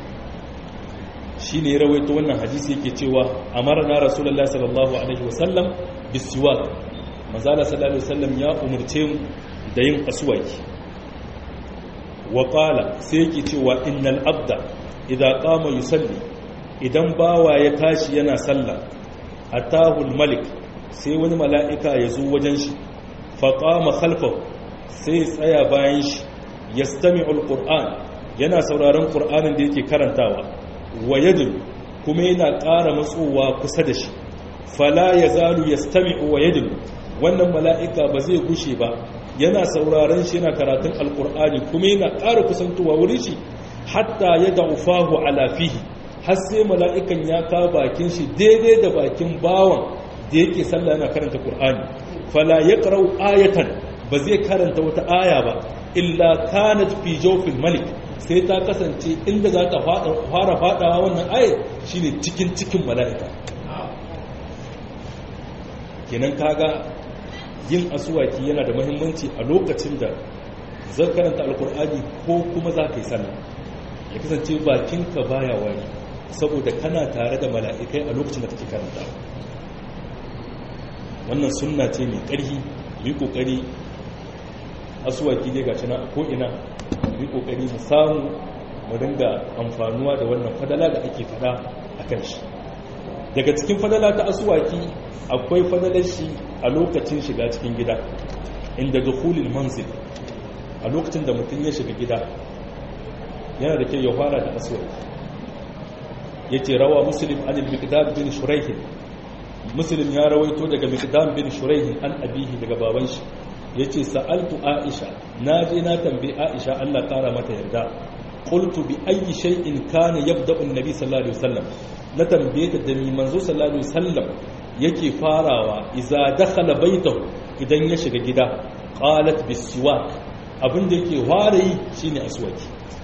shine ya rawaito wannan hadisi yake cewa amara na rasulullahi sallallahu alaihi wasallam bisiwak manzala sallallahu alaihi wasallam ya umurce mu da yin aswaki wa qala sai yake cewa innal abda idza qama yusalli idan bawa ya tashi yana sallah atahu malik sai wani mala'ika ya zo wajen shi faqama khalfahu sai tsaya bayan shi yastami'ul qur'an yana sauraron qur'anin da yake karantawa wa yadul kuma yana ƙara matsowa kusa da shi fala yazalu yastami'u wa yadul wannan mala'ika ba zai gushe ba yana sauraron shi yana karatun alqur'ani kuma yana ƙara kusantowa wurin shi hatta yad'u fahu ala fihi har sai mala'ikan ya ka bakin shi daidai da bakin bawan da yake sallah yana karanta qur'ani fala yaqra'u ayatan ba zai karanta wata aya ba illa kanat fi jawfil malik sai ta kasance inda za ta fara fadawa wannan ayat shine cikin cikin mala'ika kenan kaga yin asuwaki yana da muhimmanci a lokacin da zan karanta alkur'ani ko kuma za ka yi sallah ya kasance bakinka baya wani saboda kana tare da mala'ikai a lokacin da kake karanta wannan sunna ce mai ƙarfi yi ƙoƙari asuwaki dai gashi na a ko'ina yi ƙoƙari mu samu mu dinga amfanuwa da wannan fadala da ake fada a kan shi daga cikin fadala ta asuwaki akwai fadalar shi a lokacin shiga cikin gida inda dukhulul manzil a lokacin da mutum ya shiga gida yana da kyau ya fara da aswaki yace rawa muslim an al-miqdad bin shuraih muslim ya rawaito daga miqdad bin shuraih an abihi daga baban shi yace sa'altu aisha naje na tambayi aisha Allah kara mata yarda qultu bi ayyi shay'in kana yabda'u an-nabi sallallahu alaihi wasallam na tambaye ta da ni manzo sallallahu alaihi wasallam yake farawa idza dakhala baytahu idan ya shiga gida qalat bis-siwak abinda yake fara yi shine aswaki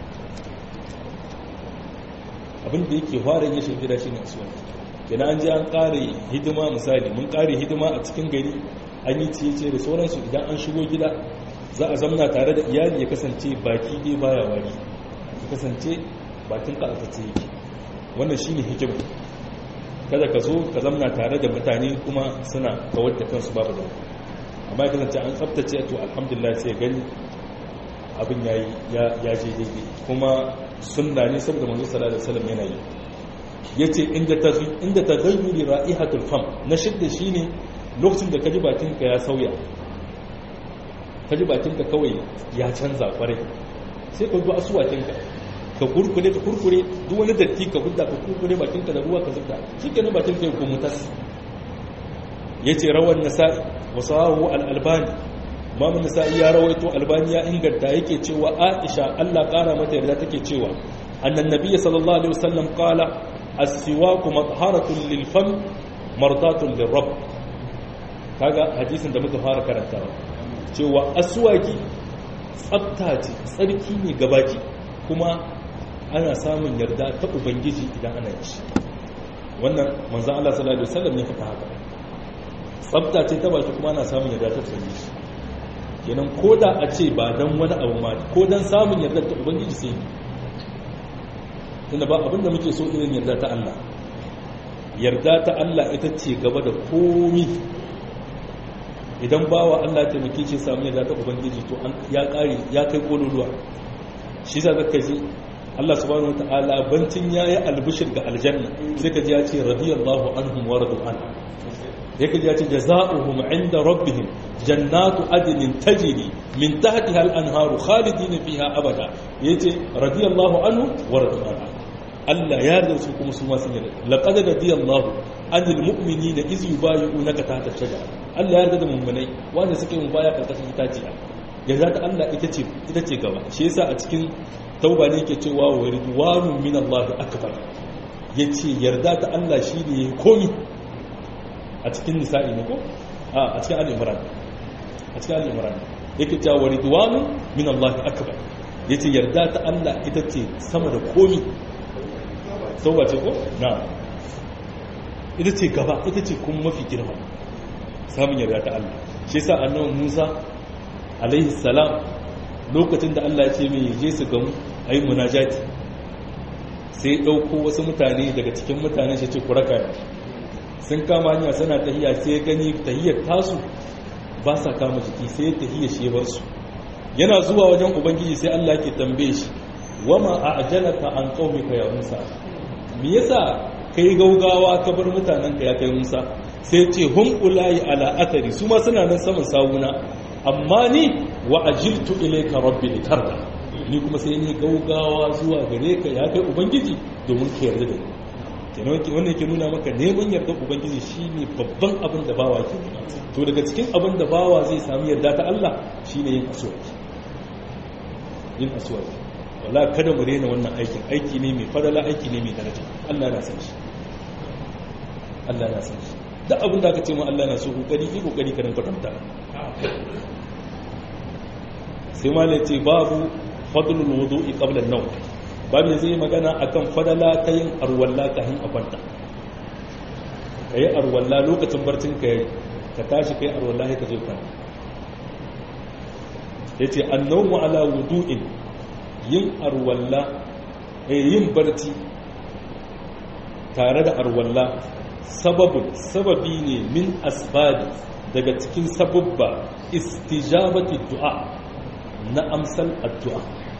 abinda yake fara ya shiga gida shine aswaki kina an je an kare hidima misali mun kare hidima a cikin gari an yi ciye da sauransu idan an shigo gida za a zamna tare da iyali ya kasance baki dai baya wari ya kasance bakin ka aka yake wannan shine hikima kada ka zo ka zamna tare da mutane kuma suna kawar da kansu babu da amma ya kasance an tsaftace to alhamdulillah sai gani abin yayi ya je daidai kuma sunna ne saboda manzo sallallahu alaihi wasallam yana yi yace inda ta inda taghayyuri ra'ihatul fam na shidda shine lokacin da kaji bakinka ya sauya kaji bakinka kawai ya canza kwarai sai ka zuwa asuwakinka ka kurkure ka kurkure duk wani datti ka hudda ka kurkure bakinka da ruwa ka zubda shikenan bakinka ya komo tas yace rawan nasa'i wa sahahu al-albani Imam Nasa'i ya rawaito Albani ya inganta yake cewa Aisha Allah kara mata yarda take cewa annan nabiyyi sallallahu alaihi wasallam qala as-siwaku matharatun lil fam martatun lirabb kaga hadisin da muka fara karantawa cewa aswaki tsafta ce tsarki ne gabaki kuma ana samun yarda ta ubangiji idan ana yi wannan manzo Allah sallallahu alaihi wasallam ya faɗa haka tsafta ce ta baki kuma ana samun yarda ta ubangiji kenan ko da a ce ba don wani abu ma ko don samun yarda ta ubangiji sai tunda ba abinda muke so irin yarda ta Allah yarda ta Allah ita ce gaba da komi idan bawa Allah ta muke ce samu yarda ta ubangiji to ya kare ya kai kololuwa shi za ka ji Allah subhanahu wataala bancin yayi albishir ga aljanna sai ka ji ya ce radiyallahu anhum wa radu an yake ji ya ce jazaohum inda rabbihim jannatu adnin tajri min tahtiha al-anharu khalidina fiha abada yace radiyallahu anhu wa radu an Allah ya yarda su kuma su ma sun yarda laqad radiyallahu anil mu'minina iz yubayyi'unaka tahta shajara Allah ya yarda da mu'minai wanda suke mun baya karkashin itaciya yarda ta Allah ita ce ita ce gaba shi yasa a cikin tauba ne yake cewa wa ridwanun min Allah akbar yace yarda ta Allah shine komi a cikin nisa'i ne ko a a cikin al-imran a cikin al-imran yake cewa wa ridwanun min Allah akbar yace yarda ta Allah ita ce sama da komi tauba ce ko na ita ce gaba ita ce kuma mafi girma samun yarda ta Allah shi yasa annabi Musa alaihi salam lokacin da Allah ya ce mai je su gamu ayi munajati sai dauko wasu mutane daga cikin mutanen shi ce ku raka ni sun kama hanya suna tahiya sai gani tahiyar tasu ba sa kama jiki sai tahiyar shi bar su yana zuwa wajen ubangiji sai Allah ke tambaye shi wama a'jalaka an qaumika ya Musa me yasa kai gaugawa ka bar mutanenka ya kai Musa sai ce hum ulai ala athari su ma suna nan saman sawuna amma ni wa ajiltu ilayka rabbi litarda ni kuma sai ni gaugawa zuwa gare ka ya kai ubangiji domin ka yarda da ni kenan wannan yake nuna maka neman yarda ubangiji shine babban abin da bawa ke nema to daga cikin abin da bawa zai sami yarda ta Allah shine yin aswaki yin aswaki wala kada mu rena wannan aikin aiki ne mai fadala aiki ne mai daraja Allah na san shi Allah na san shi duk abin da aka ce mu Allah na so kokari yi kokari ka rinka kwatanta sai malai ce babu fadlul wudu'i qabla an-nawm babu da zai magana akan fadala ta yin arwalla kafin a kwanta kai arwalla lokacin barcin ka ka tashi kai arwalla sai ka zo kwanta yace an-nawmu ala wudu'in yin arwalla yin barci tare da arwalla sababin sababi ne min asbabi daga cikin sababba istijabati du'a na amsal addu'a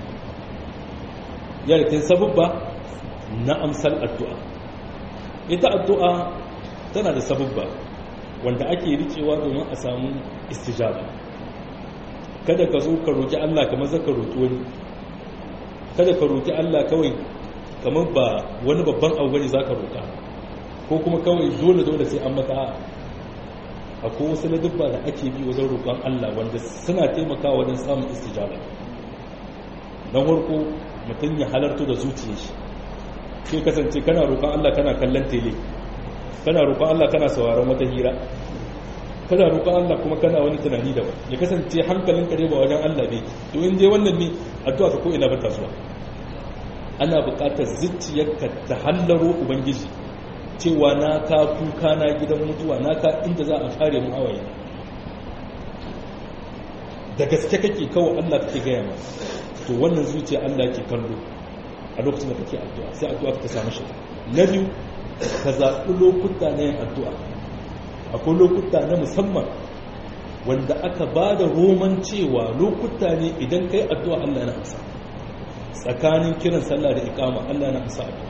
yarkin sababba na amsal addu'a ita addu'a tana da sababba wanda ake ricewa domin a samu istijaba kada ka zo ka roki Allah kamar zaka roki wani kada ka roki Allah kawai kamar ba wani babban abu bane zaka roka ko kuma kawai dole dole sai an maka akwai wasu ladubba da ake bi wajen roƙon Allah wanda suna taimakawa wajen samun istijaba don farko mutum ya halarto da zuciyar shi sai kasance kana roƙon Allah kana kallon tele kana roƙon Allah kana sauraron wata hira kana roƙon Allah kuma kana wani tunani da ya kasance hankalin ka ba wajen Allah ne to in dai wannan ne addu'a ka ko ina ba ta zuwa ana buƙatar zuciyarka ta hallaro ubangiji cewa na ka kuka na gidan mutuwa na ka inda za a fare mu hawaye da gaske kake kawai Allah kake gaya ma to wannan zuciya Allah ke kallo a lokacin da kake addu'a sai addu'a ta samu shi na biyu ka zaɓi lokuta na yin addu'a akwai lokuta na musamman wanda aka ba da roman cewa lokuta ne idan kai addu'a Allah na amsa tsakanin kiran sallah da ikama Allah na amsa addu'a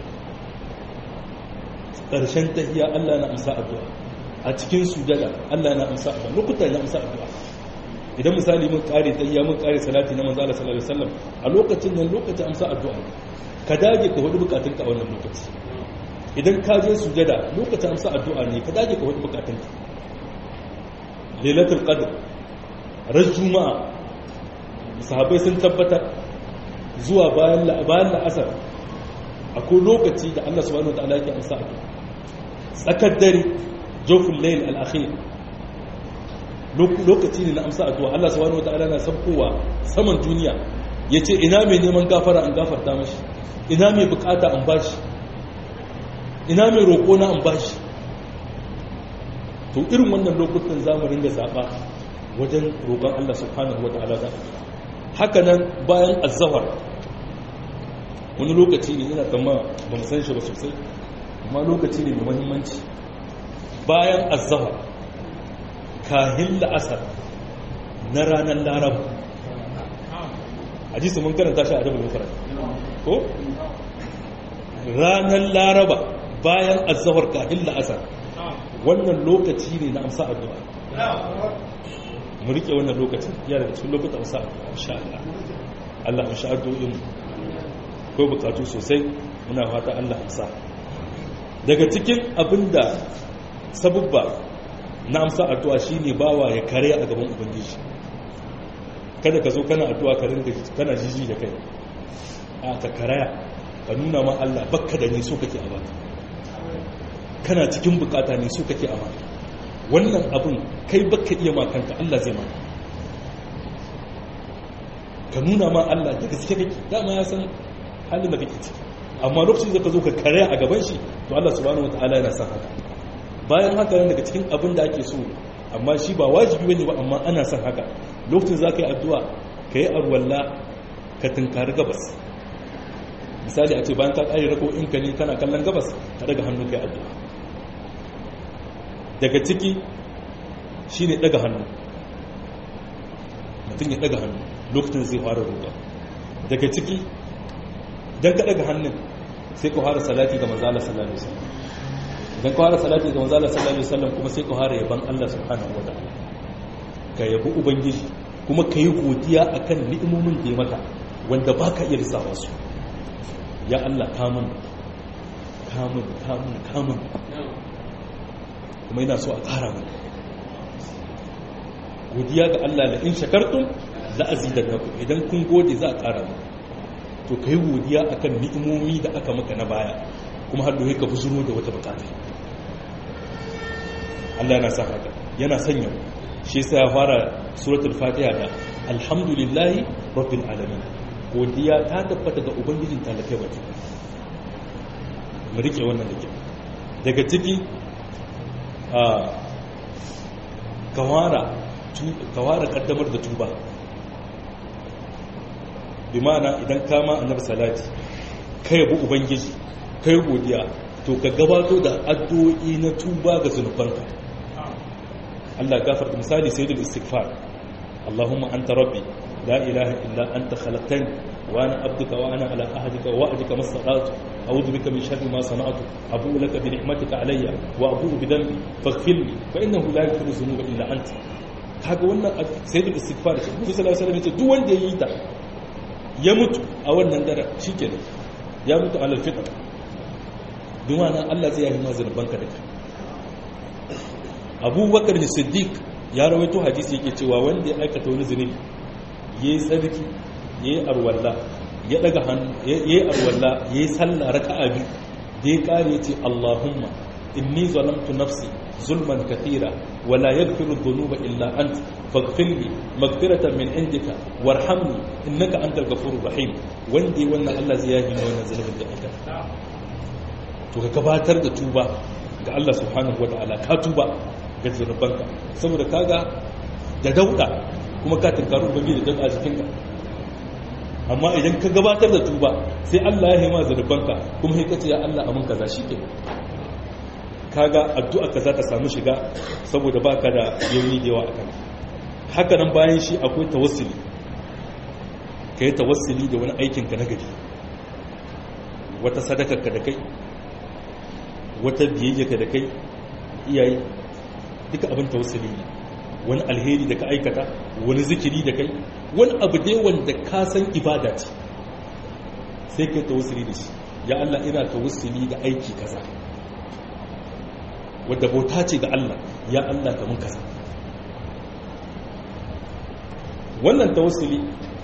ƙarshen tahiya Allah na amsa addu'a a cikin sujada Allah na amsa addu'a lokuta na amsa addu'a idan misali mun kare tahiya mun kare salati na manzo Allah sallallahu alaihi wasallam a lokacin nan lokacin amsa addu'a ka dage ka hudu bukatunka a wannan lokaci idan ka je sujada lokacin amsa addu'a ne ka dage ka hudu bukatunka lailatul qadr ran juma'a sahabbai sun tabbatar zuwa bayan bayan la'asar akwai lokaci da Allah subhanahu wa ta'ala yake amsa addu'a tsakar dare jofin layl al-akhir lokaci ne na amsa addu'a Allah subhanahu wa ta'ala na sabkowa saman duniya yace ina mai neman gafara an gafarta mashi ina mai bukata an bashi ina mai roƙo na an bashi to irin wannan lokutan zamu ringa zaba wajen roƙon Allah subhanahu wa ta'ala da haka nan bayan azzawar wani lokaci ne ina kama ba mu san shi ba sosai amma lokaci ne mai mahimmanci bayan azzawar kahin la'asar na ranar laraba hadisi mun karanta shi a dabin mafarar ko ranar laraba bayan azahar kafin la'asar wannan lokaci ne na amsa addu'a mu rike wannan lokacin ya daga cikin lokutan amsa addu'a insha Allah Allah amsa addu'o'in ko bukatu sosai muna fata Allah amsa daga cikin abinda sabubba na amsa addu'a shine bawa ya kare a gaban ubangiji kada ka zo kana addu'a ka ringa kana jiji da kai a ka karaya ka nuna ma Allah bakka da ne so kake a baka kana cikin bukata ne so kake a baka wannan abin kai bakka iya makanka Allah zai maka ka nuna ma Allah da gaske kake dama ya san halin da kake ciki amma lokacin da ka zo ka karaya a gaban shi to Allah subhanahu wataala yana son haka bayan haka nan daga cikin abin da ake so amma shi ba wajibi bane ba amma ana son haka lokacin za ka yi addu'a ka yi arwalla ka tunkari gabas misali a ce bayan ka ƙari rako in ka ne kana kallon gabas ka daga hannu ka yi addu'a daga ciki shi ne daga hannu mutum ya daga hannu lokacin zai fara roƙa daga ciki don ka daga hannun sai ka fara salati ga manzala sallallahu alaihi wasallam idan ka fara salati ga manzala sallallahu alaihi wasallam kuma sai ka fara yaban Allah subhanahu wa ta'ala ka yabi ubangiji kuma ka yi godiya a kan ni'imomin da ya maka wanda ba ka iya lissafa su ya Allah kamun kamun kamun kamun kuma yana so a ƙara mana godiya ga Allah da in shakartun za a zidar naku idan kun gode za a ƙara mana to ka yi godiya a kan ni'imomi da aka maka na baya kuma har da ka buzuro da wata bukata Allah yana sa haka yana sanya shi sai ya fara suratul fatiha da alhamdulillahi rabbil alamin godiya ta tabbata ga ubangijin talakai baki mu rike wannan da kyau daga ciki a kawara kawara kaddamar da tuba bi ma'ana idan kama annabi salati kai yabi ubangiji kai godiya to ka gabato da addu'o'i na tuba ga zunubanka Allah gafarta misali sayyidul istighfar Allahumma anta rabbi la ilaha illa anta khalaqtani wa ana abduka wa ana ala ahdika wa wa'dika mastata'tu a'udhu bika min sharri ma sana'tu abu'u laka bi ni'matika alayya wa abu'u bi dhanbi faghfir li fa innahu la yaghfiru dhunuba illa anta kaga wannan sayyidul istighfar shi Muhammad sallallahu alaihi wasallam yace duk wanda yayi ta ya mutu a wannan dare shikenan ya mutu alal fitr dumana Allah zai yi mazan banka da kai abubakar da siddiq ya rawaito hadisi yake cewa wanda ya aikata wani zunubi ya yi tsarki ya yi arwalla ya daga hannu ya yi arwalla ya yi sallah raka'a biyu da ya kare ya ce allahumma inni zalamtu nafsi zulman kathira wala yaghfiru dhunuba illa ant faghfir li maghfiratan min indika warhamni innaka antal ghafurur rahim wanda ya wannan Allah zai yafi wannan zunubin da aka to ka gabatar da tuba ga Allah subhanahu wataala ka tuba ga zunubanka saboda kaga da dauda kuma ka tunkaru ubangi da dauda a jikinka amma idan ka gabatar da tuba sai Allah ya haima zunubanka kuma sai kace ya Allah amin kaza shike kaga addu'a ka za ta samu shiga saboda baka da yauni da yawa akan haka nan bayan shi akwai tawassuli kai tawassuli da wani aikin ka na gari wata sadakar ka da kai wata biyayya ka da kai iyaye duka abin tawassuli ne wani alheri da ka aikata wani zikiri da kai wani abu dai wanda ka san ibada ce sai kai tawassuli da shi ya Allah ina tawassuli da aiki kaza wadda bauta ce ga Allah ya Allah ka mun kaza wannan tawassuli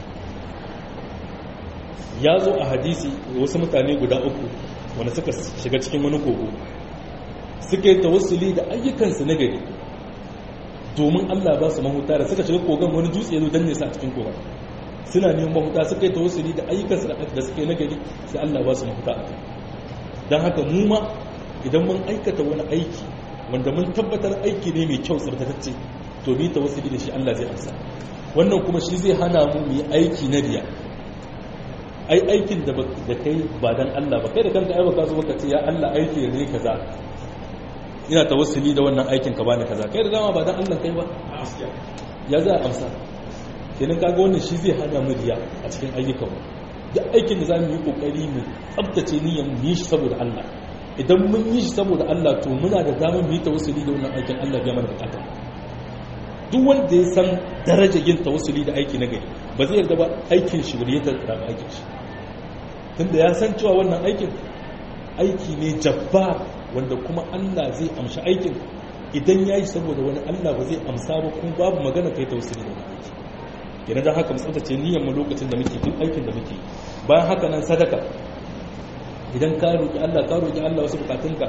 ya zo a hadisi wasu mutane guda uku wanda suka shiga cikin wani kogo suka yi tawassuli da ayyukansu na gari domin Allah ba su mahuta da suka shiga kogon wani dutse ya zo danne su a cikin kogon suna neman mahuta suka yi tawassuli da ayyukansu da suka yi na gari sai Allah ba su mahuta a kai don haka mu ma idan mun aikata wani aiki wanda mun tabbatar aiki ne mai kyau tsabtatacce to ni tawassuli da shi Allah zai amsa wannan kuma shi zai hana mu mu yi aiki na riya ai aikin da da kai ba dan Allah ba kai da kanka ai baka zo baka ce ya Allah aiki ne kaza ina tawassuli da wannan aikin ka bani kaza kai da dama ba dan Allah kai ba ya za a amsa kenan kaga wannan shi zai hana mu riya a cikin ayyukan duk aikin da za mu yi kokari mu tsabtace niyyar mu yi shi saboda Allah idan mun yi shi saboda Allah to muna da damar mu yi tawassuli da wannan aikin Allah ya mana bukata duk wanda ya san darajar yin tawassuli da aiki na gari ba zai yarda ba aikin shi bari ya tarda aikin shi tunda ya san cewa wannan aikin aiki ne jabba wanda kuma Allah zai amshi aikin idan ya yi saboda wani Allah ba zai amsa ba kuma babu magana kai tawassuli da wani aiki kenan don haka mu tsabtace niyyar mu lokacin da muke duk aikin da muke bayan haka nan sadaka idan ka roƙi Allah ka roƙi Allah wasu bukatunka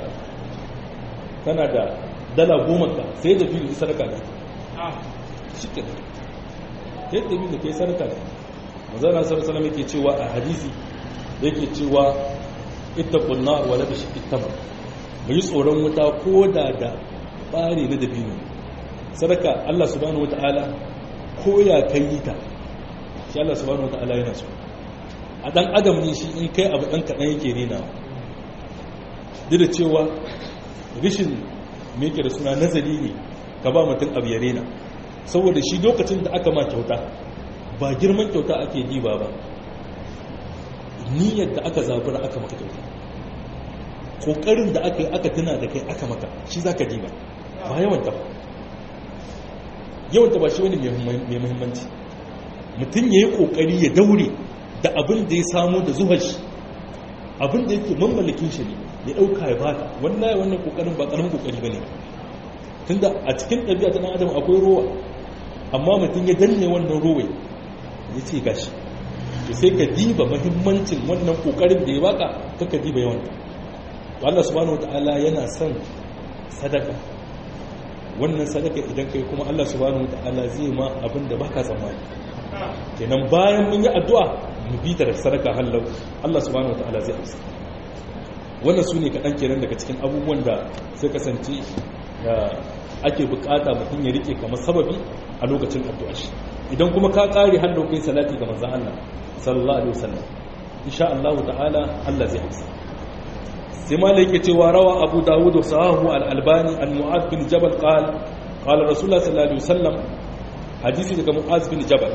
kana da dala goma ka sai da biyu sadaka ne shikin sai da biyu kai sadaka ne manzana sallallahu alaihi yake cewa a hadisi yake cewa ittaqun nar wa la tashqit tamr mu yi tsoron wuta ko da da bare na dabino sadaka Allah subhanahu wataala ko ya kai ta shi Allah subhanahu wataala yana so a dan adam ne shi in kai abu dan kadan yake rena duk da cewa rishin me yake da suna nazari ne ka ba mutum abu ya rena saboda shi lokacin da aka ma kyauta ba girman kyauta ake diba ba niyyar da aka zabura aka maka kyauta kokarin da aka yi aka tuna da kai aka maka shi za ka diba ba yawanta ba yawanta ba shi wani mai muhimmanci mutum ya yi kokari ya daure da abin da ya samu da zuwa shi abin da yake mamallakin shi ne ya ɗauka ya bata wallahi wannan kokarin ba ƙaramin kokari ba ne tunda a cikin ɗabi'a ta ɗan adam akwai rowa amma mutum ya danne wannan rowa ya ce gashi to sai ka diba mahimmancin wannan kokarin da ya baka kaka diba yawan Allah subhanahu wataala yana son sadaka wannan sadaka idan kai kuma Allah subhanahu wataala zai ma abin da baka tsammani kenan bayan mun yi addu'a mu bi ta da sadaka hallau Allah subhanahu wataala zai amsa wannan su ne kaɗan kenan daga cikin abubuwan da sai kasance ake bukata mutum ya rike kamar sababi a lokacin addu'a shi idan kuma ka kare hallau kai salati ga manzon Allah sallallahu alaihi wasallam insha Allah ta'ala Allah zai amsa sai malai yake cewa rawa Abu Dawud wa sahahu al-Albani an Mu'adh bin Jabal qala qala Rasulullah sallallahu alaihi wasallam hadisi daga Mu'adh bin Jabal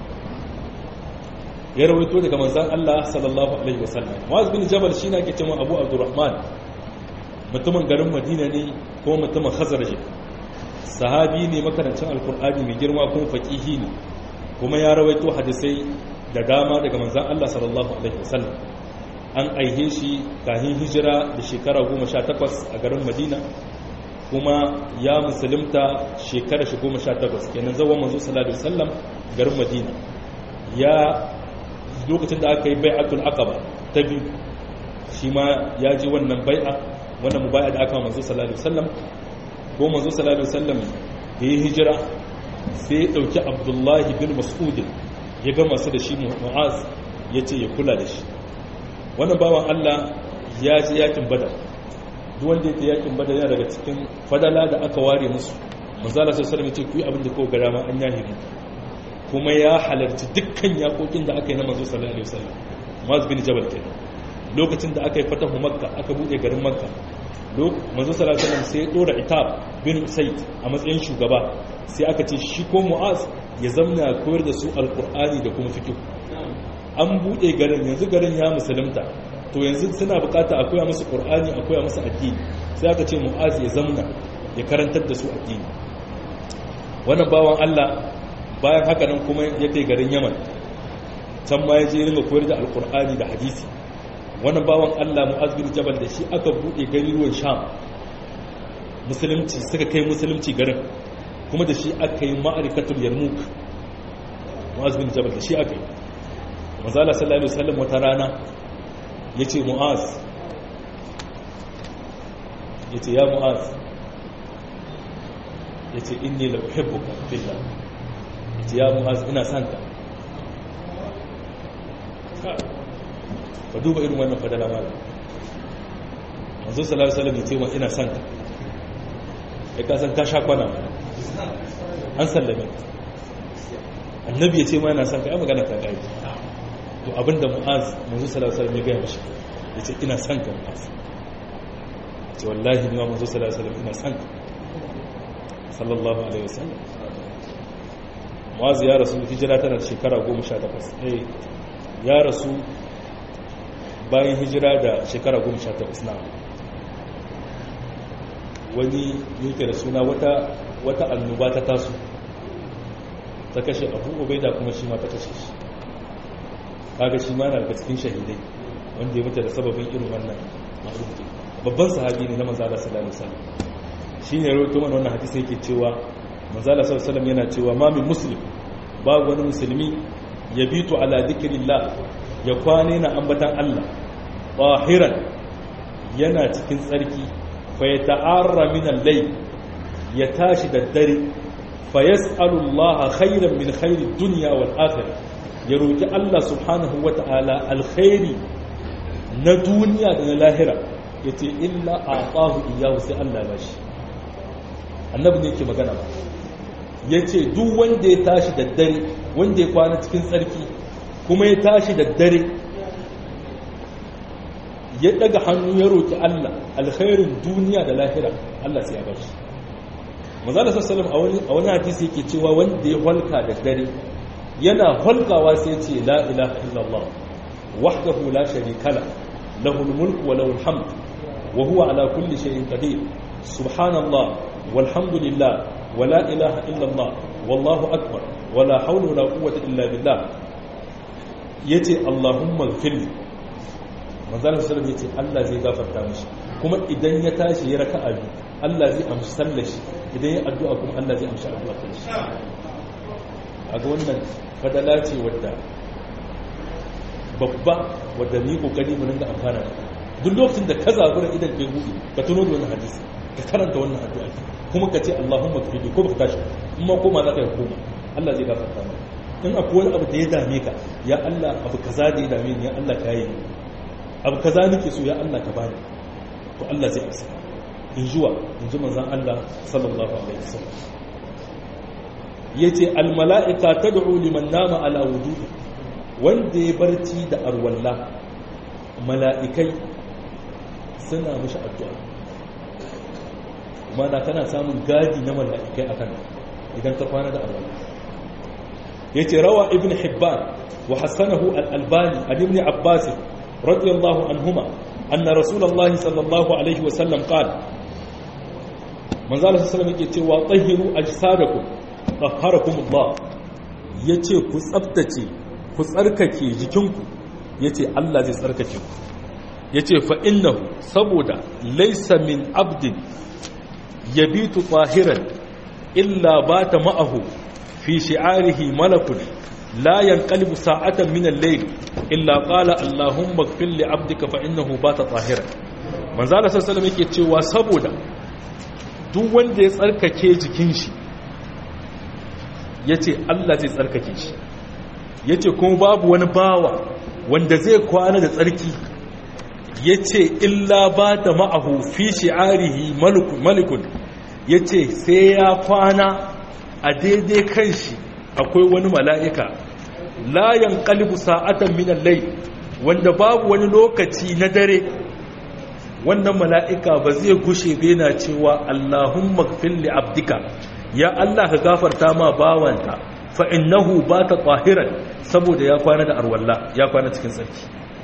ya rawaito daga manzon Allah sallallahu alaihi wasallam Mu'adh bin Jabal shine ake cewa Abu Abdurrahman mutumin garin Madina ne ko mutumin Khazraj sahabi ne makarancin alkur'ani mai girma kuma faqihi ne kuma ya rawaito hadisai da dama daga manzan Allah sallallahu Alaihi wasallam an aihe shi kahin hijira da shekara 18 a garin madina kuma ya musulunta shekara shi 18 kenan zawon manzo sallallahu Alaihi wasallam garin madina ya lokacin da aka yi bai'atul aqaba ta biyu shi ma ya ji wannan bai'a wannan mubai'a da aka manzo sallallahu Alaihi wasallam ko manzo sallallahu Alaihi wasallam da ya hijira sai ya dauki abdullahi bin mas'udin ya gama su da shi mu'az ya ce ya kula da shi wannan bawan Allah ya ji yakin badar duk wanda yake yakin badar yana daga cikin fadala da aka ware musu manzala sai sallallahu ce ku yi abin da ko gara ma an yahi mu kuma ya halarci dukkan yakokin da aka yi na manzo sallallahu alaihi wasallam Mu'az bin Jabal kenan lokacin da aka yi fatahu Makka aka bude garin Makka manzo sallallahu alaihi wasallam sai ya dora Itab bin Usayd a matsayin shugaba sai aka ce shi ko Mu'az ya zamna koyar da su alkur'ani da kuma fikihu an buɗe garin yanzu garin ya musulunta to yanzu suna bukata a koya musu qur'ani a koya musu addini sai aka ce mu'az ya zamna ya karantar da su addini wannan bawan Allah bayan haka nan kuma ya kai garin Yaman can ma ya je ringa koyar da alkur'ani da hadisi wannan bawan Allah mu'az bin jabal da shi aka buɗe garuruwan sham musulunci suka kai musulunci garin kuma da shi aka yi ma'arikatul yarmuk mu'az bin jabal da shi aka yi mazala sallallahu alaihi wasallam wata rana yace mu'az yace ya mu'az yace inni la uhibbuka fillah yace ya mu'az ina son ka ka duba irin wannan fadala mala manzo sallallahu alaihi wasallam yace wa ina son ka kai ka san ka sha kwana an sallame annabi ya ce ma yana son ka yi magana ta gari to abinda mu'az manzo sallallahu alaihi wasallam ya gaya mishi ya ce ina son ka mu'az ce wallahi ni ma manzo sallallahu alaihi wasallam ina son ka sallallahu alaihi wasallam mu'az ya rasu hijira tana da shekara 18 eh ya rasu bayan hijira da shekara 18 na wani yake da suna wata wata annoba ta taso ta kashe abu ubaida kuma shi ma ta kashe shi kaga shi ma na daga cikin shahidai wanda ya mutu da sababin irin wannan ma'arufi babban sahabi ne na manzala sallallahu alaihi wasallam shine rawaito mana wannan hadisi yake cewa manzala sallallahu alaihi wasallam yana cewa ma min muslim babu wani musulmi ya bitu ala dhikrillah ya kwane na ambatan Allah tahiran yana cikin tsarki fa yata'arra min al-layl ya tashi da dare fa yas'alu Allah khairan min khairi dunya wal akhirah ya roki Allah subhanahu wata'ala alkhairi na duniya da na lahira yace illa a'tahu iyyahu sai Allah ya bashi annabi ne yake magana ba yace duk wanda ya tashi da dare wanda ya kwana cikin tsarki kuma ya tashi da dare ya daga hannu ya roki Allah alkhairin duniya da lahira Allah sai ya bashi manzala sallallahu alaihi a wani hadisi yake cewa wanda ya halka da dare yana halkawa sai ce la ilaha illallah wahdahu la sharika la lahu mulku wa lahu alhamd wa huwa ala kulli shay'in qadir subhanallah walhamdulillah wa la ilaha illallah wallahu akbar wa la hawla wa la quwwata illa billah yace allahumma ighfirli manzala sallallahu alaihi yace Allah zai gafarta mishi kuma idan ya tashi ya raka'a biyu Allah zai amshi sallar shi idan ya addu'a kuma Allah zai amshi addu'a ta shi a ga wannan fadala ce wadda babba wadda ni kokari mu ringa amfana da duk lokacin da ka zabura idan kai gudu ka tuno da wannan hadisi ka karanta wannan addu'a kuma ka ce Allahumma kfidi ko baka tashi in ma koma za ka yi koma Allah zai gafarta maka in akwai wani abu da ya dame ka ya Allah abu kaza da ya dame ni ya Allah ka yi abu kaza nake so ya Allah ka bani to Allah zai amsa in zuwa in ji manzan Allah sallallahu Alaihi wasallam ya ce almala'ika ta da'u liman nama ala wudu wanda ya barci da arwalla mala'ikai suna mashi addu'a mana kana samun gadi na mala'ikai a kan idan ta kwana da arwalla ya ce rawa ibn hibban wa hassanahu al'albani a ibn abbas radiyallahu anhuma أن رسول الله صلى الله عليه وسلم قال من ذلك السلام yake cewa tahiru ajsadakum tahharakum Allah yace ku tsaftace ku tsarkake jikinku yace Allah zai tsarkake ku yace fa innahu saboda laysa min abdin yabitu tahiran illa bata ma'ahu fi shi'arihi malakun لا ينقلب ساعة من الليل إلا قال اللهم اغفر لعبدك فإنه بات طاهرا من زال صلى الله عليه وسلم yake cewa saboda duk wanda ya tsarkake jikin shi yace Allah zai tsarkake shi yace kuma babu wani bawa wanda zai kwana da tsarki yace illa bata ma'ahu fi shi'arihi malikun yace sai ya kwana a daidai kan shi akwai wani mala'ika layan kalibu sa'atan minan lai wanda babu wani lokaci na dare wannan mala'ika ba zai gushe bena cewa Allahun magfilli abdika ya Allah ka gafarta ma bawanta fa'innahu ba ta ƙwahiran saboda ya kwana da arwalla ya kwana cikin tsarki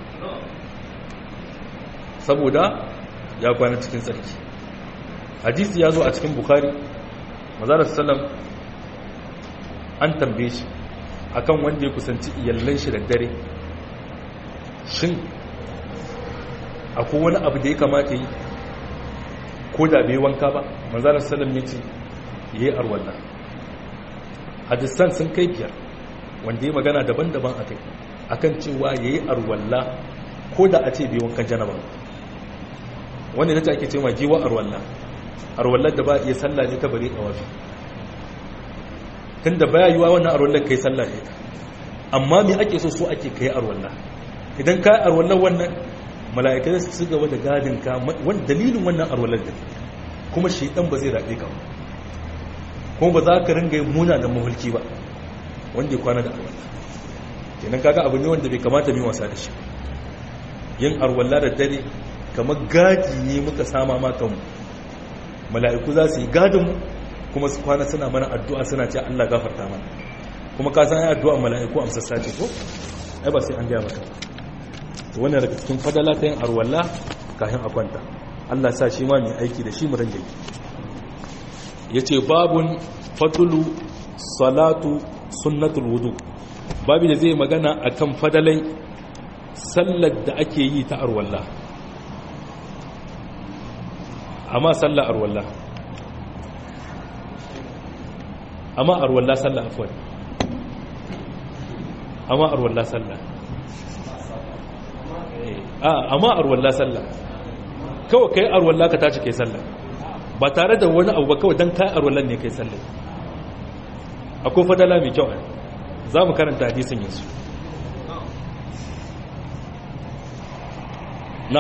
saboda ya kwana cikin tsarki hadisi ya zo a cikin bukari mazalar salam an tambaye shi akan wanda ya kusanci iyallan shi da dare shin akwai wani abu da ya kamata yi ko da bai wanka ba manzalar salam ya ce ya yi arwallah hadisan sun kai biyar wanda ya magana daban-daban a kai akan cewa ya yi arwallah ko da a ce bai wankan janaba wanda ta ake cewa giwa arwallah arwallah da ba iya sallah ne ta bare a wafi tun da baya yiwa wannan arwallah kai sallah ne amma me ake so so ake kai arwallah idan ka arwallah wannan mala'ikai su su gaba da gadin ka wani dalilin wannan arwallah da kuma shaidan ba zai rabe ka kuma ba za ka ringa yin muna da mahulki ba wanda ya kwana da arwallah kenan kaga abu ne wanda bai kamata mai wasa da shi yin arwallah da dare kamar gadi ne muka sama ma kanmu mala'iku za su yi gadinmu kuma su kwana suna mana addu'a suna ce Allah gafarta mana kuma ka san addu'a mala'iku amsassa ce ko ai ba sai an gaya maka wannan daga cikin fadala ta yin arwalla kafin a kwanta Allah sa shi ma mai aiki da shi mu ringa yi yace babun fadlu salatu sunnatul wudu babu da zai magana akan fadalai sallar da ake yi ta arwalla amma sallar arwalla amma arwalla sallar afwan amma arwalla sallar amma arwalla sallar kawai kai arwalla ka tashi kai sallar ba tare da wani abu ba kawai don kai arwallan ne kai sallar akwai fadala mai kyau za mu karanta hadisin yanzu na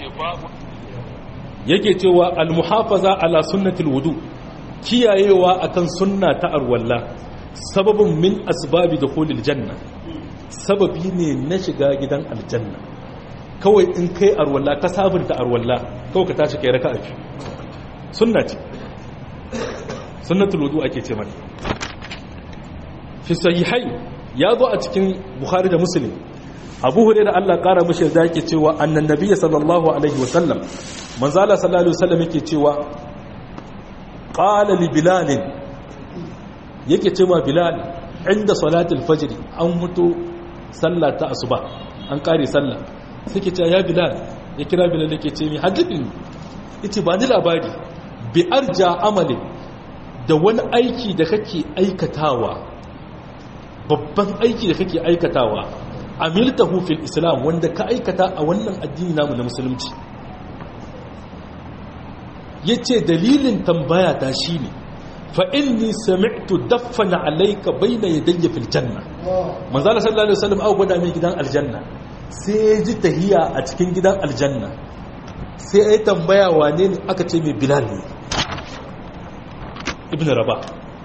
yake cewa almuhafaza ala sunnatul wudu kiyayewa akan sunna ta arwalla sababin min asbabi dukhulil janna sababi ne na shiga gidan aljanna kawai in kai arwalla ka sabunta arwalla kawai ka tashi kai raka'a biyu sunna ce sunnatul wudu ake ce mata fi sahihai ya zo a cikin bukhari da muslim abu hure da allah kara mashi da yake cewa annan nabiya sallallahu alaihi wasallam manzala sallallahu alaihi wasallam yake cewa qala li bilal yake cewa bilal inda salatul fajr an mutu sallah ta asuba an kare sallah suke cewa ya bilal ya kira bilal yake ce mi hadithin yace ba ni labari bi arja amali da wani aiki da kake aikatawa babban aiki da kake aikatawa amiltahu fil islam wanda ka aikata a wannan addini namu na musulunci yace dalilin tambaya ta shine fa inni sami'tu daffana alayka bayna yadayya fil janna manzo Allah sallallahu alaihi wasallam au gwada mai gidan aljanna sai ji tahiya a cikin gidan aljanna sai ai tambaya wane ne aka ce mai bilal ne ibn rabah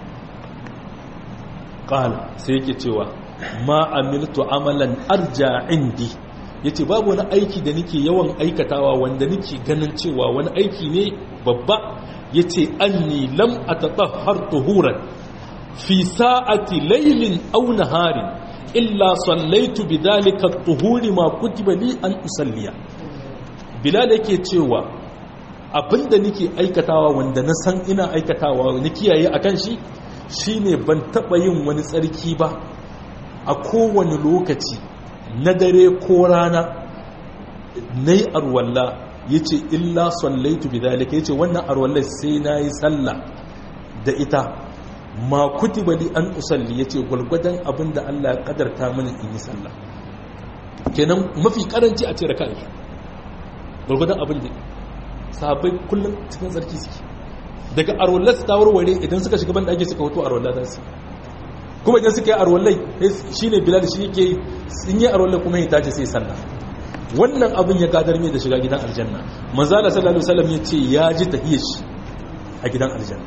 qala sai yake cewa ma amiltu amalan arja indi yace babu wani aiki da nake yawan aikatawa wanda nake ganin cewa wani aiki ne babba yace anni lam atatahhar tuhuran fi sa'ati laylin aw naharin illa sallaitu bidhalika at-tuhuri ma kutiba li an usalliya bilal yake cewa abinda nake aikatawa wanda na san ina aikatawa ni kiyaye akan shi shine ban taba yin wani tsarki ba a kowane lokaci na dare ko rana nayi arwalla yace illa sallaitu bidhalika yace wannan arwallar sai nayi sallah da ita ma kutiba li an usalli yace gulgudan abinda Allah ya kadarta mini in yi sallah kenan mafi karanci a ce raka'a gulgudan abin da sahabbai kullum cikin tsarki suke daga arwallar su ta warware idan suka shiga banda ake suka hoto arwallar za su kuma idan suka yi arwallai shi ne bilal shi yake sun yi arwallai kuma ya tace sai sallah wannan abin ya gadar mai da shiga gidan aljanna manzala sallallahu alaihi wasallam ya ce ya ji tahiyar shi a gidan aljanna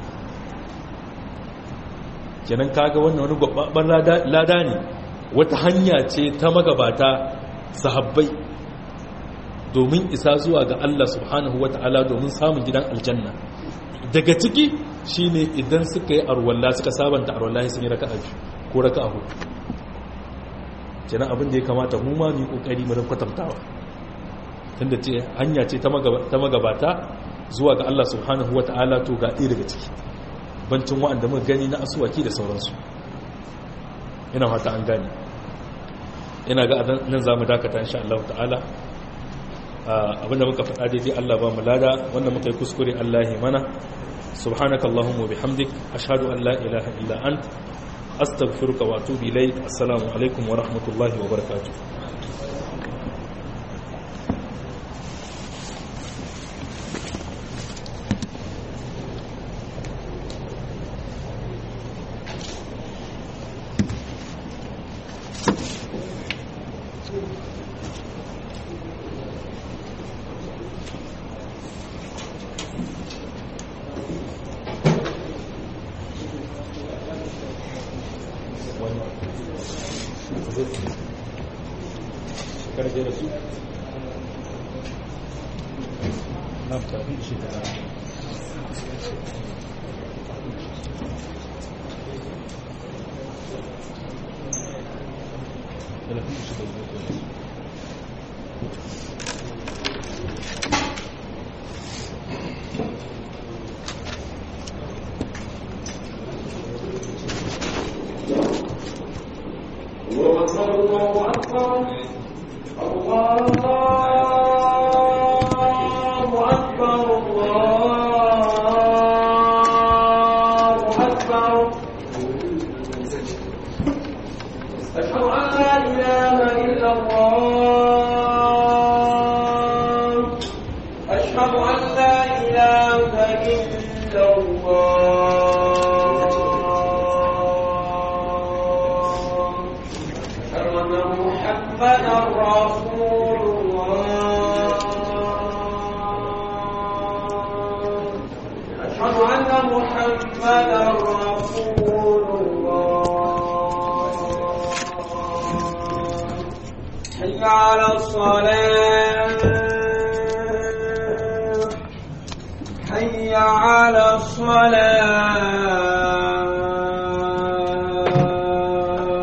kenan kaga wannan wani gwabban lada ne wata hanya ce ta magabata sahabbai domin isa zuwa ga Allah subhanahu wata'ala domin samun gidan aljanna daga ciki shine idan suka yi arwalla suka sabanta arwalla sun yi raka'a biyu ko raka'a hudu kenan abin da ya kamata mu ma mu yi kokari mu kwatantawa tunda ce hanya ce ta magabata zuwa ga Allah subhanahu wata'ala to ga ɗaya daga ciki bancin wa'anda muka gani na asuwaki da sauransu ina fata an gane ina ga nan za mu dakata insha Allah ta'ala abinda muka faɗa daidai Allah ba mu lada wanda muka yi kuskure Allah ya mana subhanakallahumma bihamdik ashhadu an la ilaha illa ant astaghfiruka wa atubu ilayk assalamu alaikum wa rahmatullahi wa barakatuh karfe da su na tafi shi da na أكبر الله أكبر الله أكبر الله أكبر أشهد أن لا إله إلا الله أشهد أن لا إله إلا الله أشهد أن محمدا رسول الله أشهد أن محمدا رسول الله حي على الصلاة حي على الصلاة